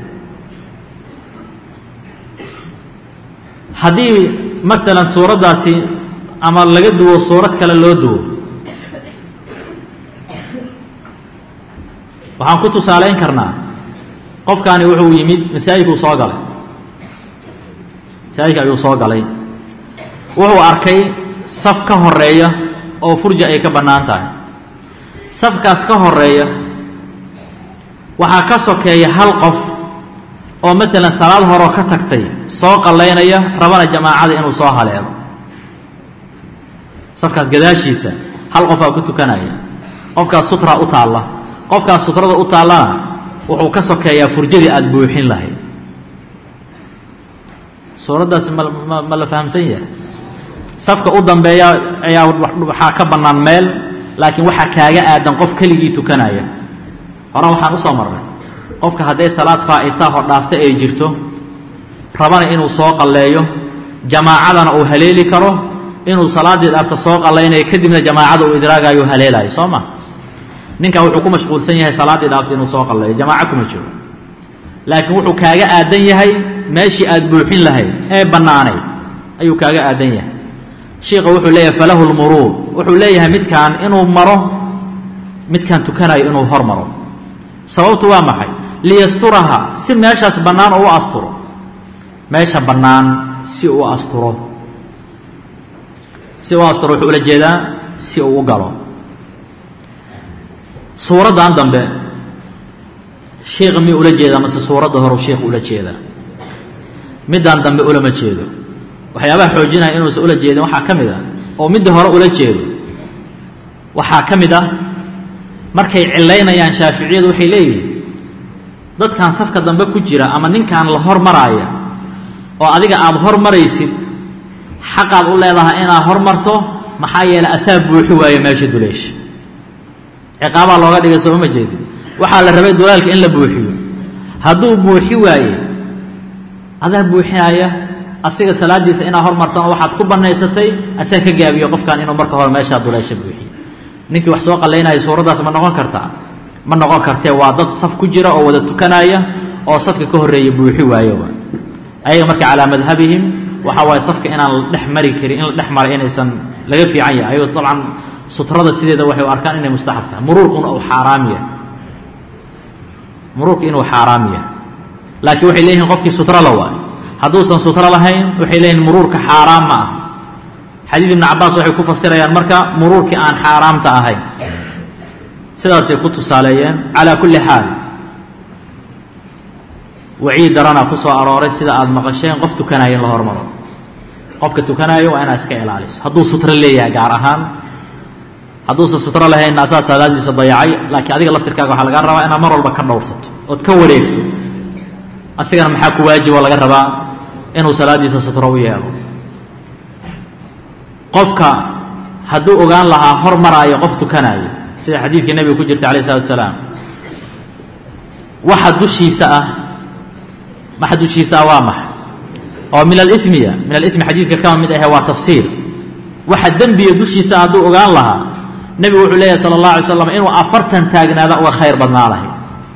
haddii maalan suuraddaasi ama laga duwo suurad kale loo duwo waxaan ku tusaalayn karnaa qofkaani wuxuu yimid masaajidkuu soo galay masaajidka ayuu soo galay wuxuu arkay saf ka horeeya oo furja ay ka bannaan tahay safkaas ka horeeya waxaa ka sokeeya hal qof oo maalan salaad horoo ka tagtay soo qallaynaya rabana jamaacada inuu soo haleelo safkaas gadaashiisa hal qofaa ku tukanaya qofkaas sutra u taalla qofkaas sutrada u taallana wuxuu ka sokeeyaa furjadii aada buuxin lahayd suuraddaasi ma ma ma la fahamsan yahay safka u dambeeya ayaa waxaa ka bannaan meel laakiin waxaa kaaga aadan qof keligii tukanaya hore waxaan usoo marnay qofka hadday salaad faa'itaahoo dhaafta ay jirto rabana inuu soo qalleeyo jamaacadana uu haleeli karo inuu salaaddii dhaafta soo qallaynayo kadibna jamaacada uu idraagayo haleelayo soo ma ninkaa wuxuu ku mashquulsan yahay salaaddii dhaafta inuu soo qalleeyo jamaaco kuma jiro laakiin wuxuu kaaga aadan yahay meeshii aad buuxin lahayd ee bannaanayd ayuu kaaga aadan yahay shiika wuxuu leeyahay falahu lmuruur wuxuu leeyahay midkaan inuu maro midkaan tukanayo inuu hor maro sababtu waa maxay liyasturaha si meeshaas bannaan oo u asturo meesha bannaan si uu asturo si uu asturo wuxuu ula jeedaa si uu u galo suuraddan dambe shiika miyuu ula jeedaa mase suuradda hore shiika ula jeedaa middaan dambe ulama jeedo waxyaabaha xoojinaya inuusan ula jeedin waxaa ka mid ah oo midda hore ula jeedo waxaa ka mid ah markay cilaynayaan shaaficiyadu waxay leeyihiin dadkan safka dambe ku jira ama ninkan la hormaraaya oo adiga aada hormaraysid xaqaad u leedahay inaad hormarto maxaa yeelay asaa buuxi waayo meesha duleesha ciqaabaa looga dhigay sooma ma jeedin waxaa la rabay dulaalka in la buuxiyo hadduu buuxi waaye adaa buuxinaya asiga salaadiisa inaad hormartana waxaad ku bannaysatay asaa ka gaabiyo qofkan inuu marka hore meeshaa duleesha buuxiyo ninkii wax soo qallaynaya suuraddaas ma noqon kartaa ma noqon kartee waa dad saf ku jira oo wada tukanaya oo safka ka horreeya buuxi waayo ayaga marka calaa madhabihim waxaa waaye safka inaan la dhex mari karin in la dhex mara inaysan laga fiican yahay ayagoo dabcan sutrada sideeda waxay u arkaan inay mustaxab tahay muruurkuna uu xaaraam yahay muruurka inuu xaaraam yahay laakiin waxay leeyihiin qofkii sutra la waayo hadduusan sutro lahayn waxay leeyihin muruurka xaaraam ma ah xadiid ibnu cabaas waxay ku fasirayaan marka muruurkii aan xaaraamta ahayn sidaasay ku tusaaleeyeen calaa kulli xaal waciid daranaa ku soo arooray sida aada maqasheen qof tukanayo in la hormaro qofka tukanayo waa inaad iska ilaaliso hadduu sutro leeyahay gaar ahaan hadduusan sutro lahaynna asaa salaadiisa dayacay laakiin adiga laftirkaaga waxaa lagaa rabaa inaad mar walba ka dhowrsato ood ka wareegto asigana maxaa ku waajibo laga rabaa inuu salaadiisa sutro u yeelo qofka hadduu ogaan lahaa hor maraayo qof tukanaayo sida xadiidkii nebiga ku jirta alayh isalatu asalaam waxa dushiisa ah waxa dushiisa ah waa maxa oo min alimiya min alimi xadiidka kama mid ahe waa tafsiir waxa dembiya dushiisa hadduu ogaan lahaa nebigu wuxuu leeyahy sala allah alay slam inuu afartan taagnaado uga khayr badnaa lahay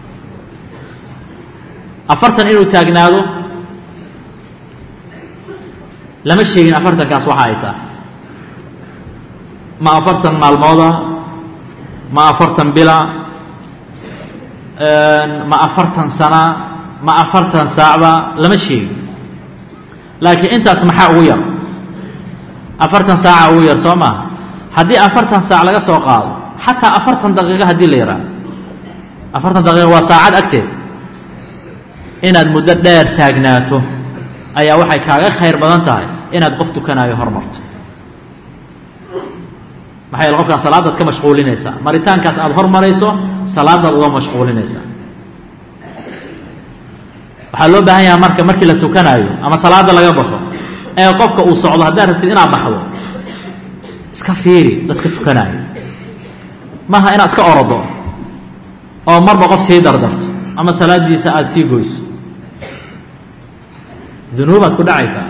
afartan inuu taagnaado lama sheegin afartankaas waxa ay tahay ma afartan maalmooda ma afartan bila ma afartan sana ma afartan saacba lama sheegin laakiin intaas maxaa ugu yar afartan saaca ugu yar soo maha haddii afartan saac laga soo qaado xataa afartan daqiiqo haddii la yidhaaho afartan daqiiqa waa saacad agteed inaad muddo dheer taagnaato ayaa waxay kaaga khayr badan tahay inaad qof tukanaayo hormarto maxaa yeele qofkaan salaadaad ka mashquulinaysaa maritaankaas aada hormarayso salaadaad uga mashquulinaysaa waxaa loo baahan yaha marka markii la tukanaayo ama salaada laga baxo ee qofka uu socdo haddaad rabtid inaad baxdo iska fiiri dadka tukanaayo maaha inaad iska orodo oo marba qof sii dardarto ama salaadiisa aada sii goyso dunuubaad ku dhacaysaa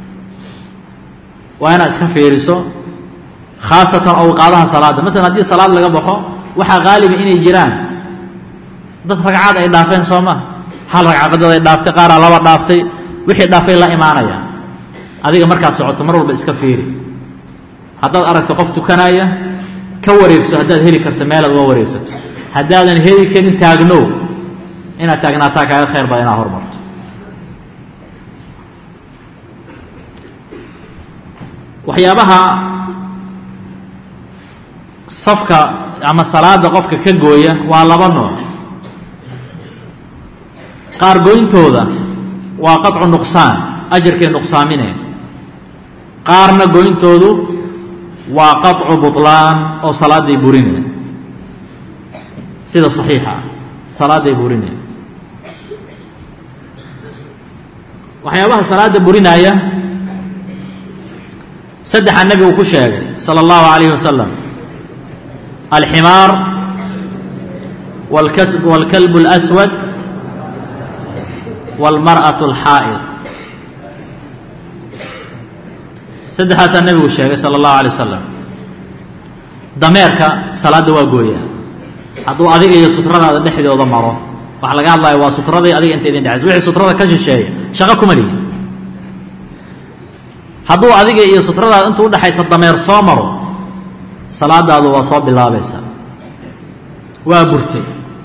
waa inaad iska fiiriso khaasatan awqaadaha salaadda masalan haddii salaad laga baxo waxaa qaaliba inay jiraan dad ragcad ay dhaafeen soo ma hal ragcaqadad ay dhaaftay qaaraa laba dhaaftay wixii dhaafay la imaanaya adiga markaad socoto mar walba iska fiiri haddaad aragto qof tukanaya ka wareegso haddaad heli karto meelaad uga wareegsato haddaadan heli karin taagnow inaad taagnaataa kaaga khayr bada inaad hormarto waxyaabaha safka ama salaada qofka ka gooya waa laba nooc qaar goyntooda waa qaطcu nuqsaan ajarkay nuqsaamineen qaarna goyntoodu waa qaطcu buطlaan oo salaaday burineen sida صaxiixa ah salaaday burineen waxyaabaha salaada burinaaya saddexa nebigu ku sheegay salى اllahu عalayه wasalam alximaar wاlkalb اlأswad wاlmarأaة اlxaa'id saddexaasaa nebigu sheegay salى اllahu alay wasalam dameerka salaadda waa gooyaa hadduu adiga iyo sutradaada dhexdooda maro waxa laga hadlaya waa sutraday adiga inta idin dhexayso wixii sutrada ka shisheeya shaqo kuma lihi hadduu adiga iyo sutradaada inta udhexaysa dameer soo maro salaadaadu waa soo bilaabaysaa waa burtay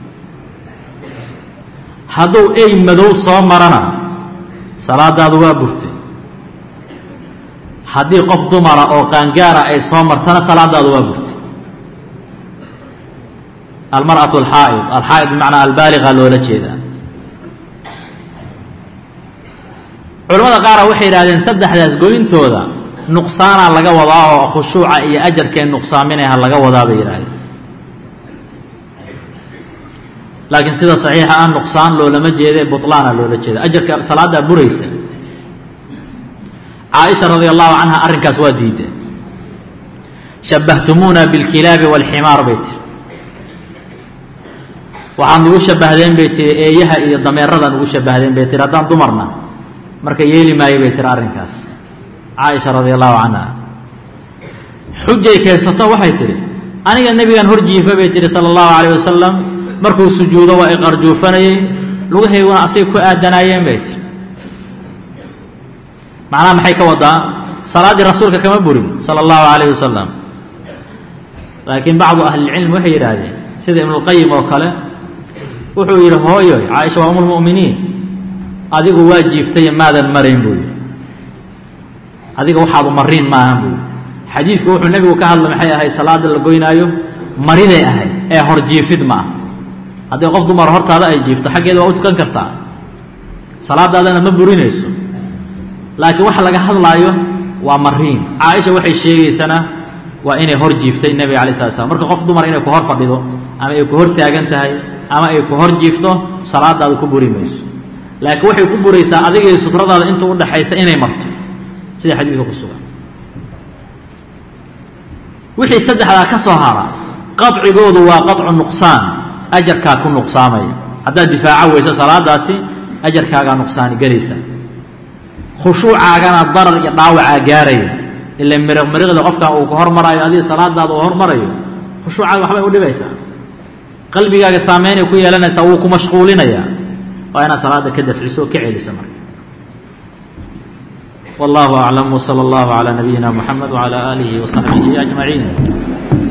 hadduu ey madow soo marana salaadaadu waa burtay haddii qof dumara oo qaangaara ay soo martana salaadaadu waa burtay almarأaة alxaa'id alxaa'id bimacnaa albaaliga loola jeedaa culamada qaara waxay yidhahdeen saddexdaas goyntooda nuqsaanaa laga wadaa oo khushuuca iyo ajarkee nuqsaaminaha laga wadaa bay yidhahdeen laakiin sida saxiixa ah nuqsaan loolama jeede buطlaana loola jeeda ajarka salaaddaa buraysa caaisha radi allahu canha arrinkaas waa diideen shabahtumuuna biاlkilaabi wاlximaar bay tiri waxaad nugu shabahdeen bay tiri eeyaha iyo dameerada nugu shabahdeen bay tiri haddaan dumarna marka yeeli maayo bay tiri arrinkaas caaisha radi allahu canha xujay keensato waxay tidhi aniga nebigan hor jiifa bay tihi sala allahu alayh wasalam markuu sujuudo waa iqarjuufanayey lugahayguna asay ku aadanaayeen bay tiri macnaha maxay ka wadaa salaaddii rasuulka kama burin sala allahu alayh wasalam laakiin bacdu ahlilcilm waxay yidhaahdeen sida ibnulqayim oo kale wuxuu yidhi hooyoy caaisha waa umulmu'miniin adigu waa jiiftaye maadan marayn buu yidhi adiga waxaadu mariin maahan buu yidhi xadiidku wuxuu nebigu ka hadlay maxay ahayd salaada la goynaayo mariday ahayd ee hor jiifid ma ah haddii qof dumar hortaada ay jiifto xaggeeda waa u tukan kartaa salaadaadana ma burinayso laakiin waxa laga hadlaayo waa mariin caaisha waxay sheegaysana waa inay hor jiiftay nebiga alay slat slam marka qof dumar inay ku hor fadhido ama ay ku hor taagan tahay ama ay ku hor jiifto salaadaada ku buri mayso laakiin waxay ku buraysaa adigay sutradaada inta u dhaxaysa inay marto sida xadiidka ku sugan wixii saddexdaa ka soo hara qaطcigoodu waa qaطcu nuqsaan ajarkaa ku nuqsaamaya haddaad difaaco weyso salaadaasi ajarkaagaa nuqsaani gelaysa khushuucaagana darar iyo dhaawacaa gaaraya ila miriq miriqda qofkan uu ku hormaraayo adiga salaadaada uu hormarayo khushuucaaga waxbay u dhibaysaa qalbigaaga saameynay ku yeelanaysaa wuu ku mashquulinayaa waa inaad salaada ka dafciso oo ka celisa marka wallahu aclam wsala allahu calaa nabiyina muxamed wcala aalihi wasaxbihi ajmaciin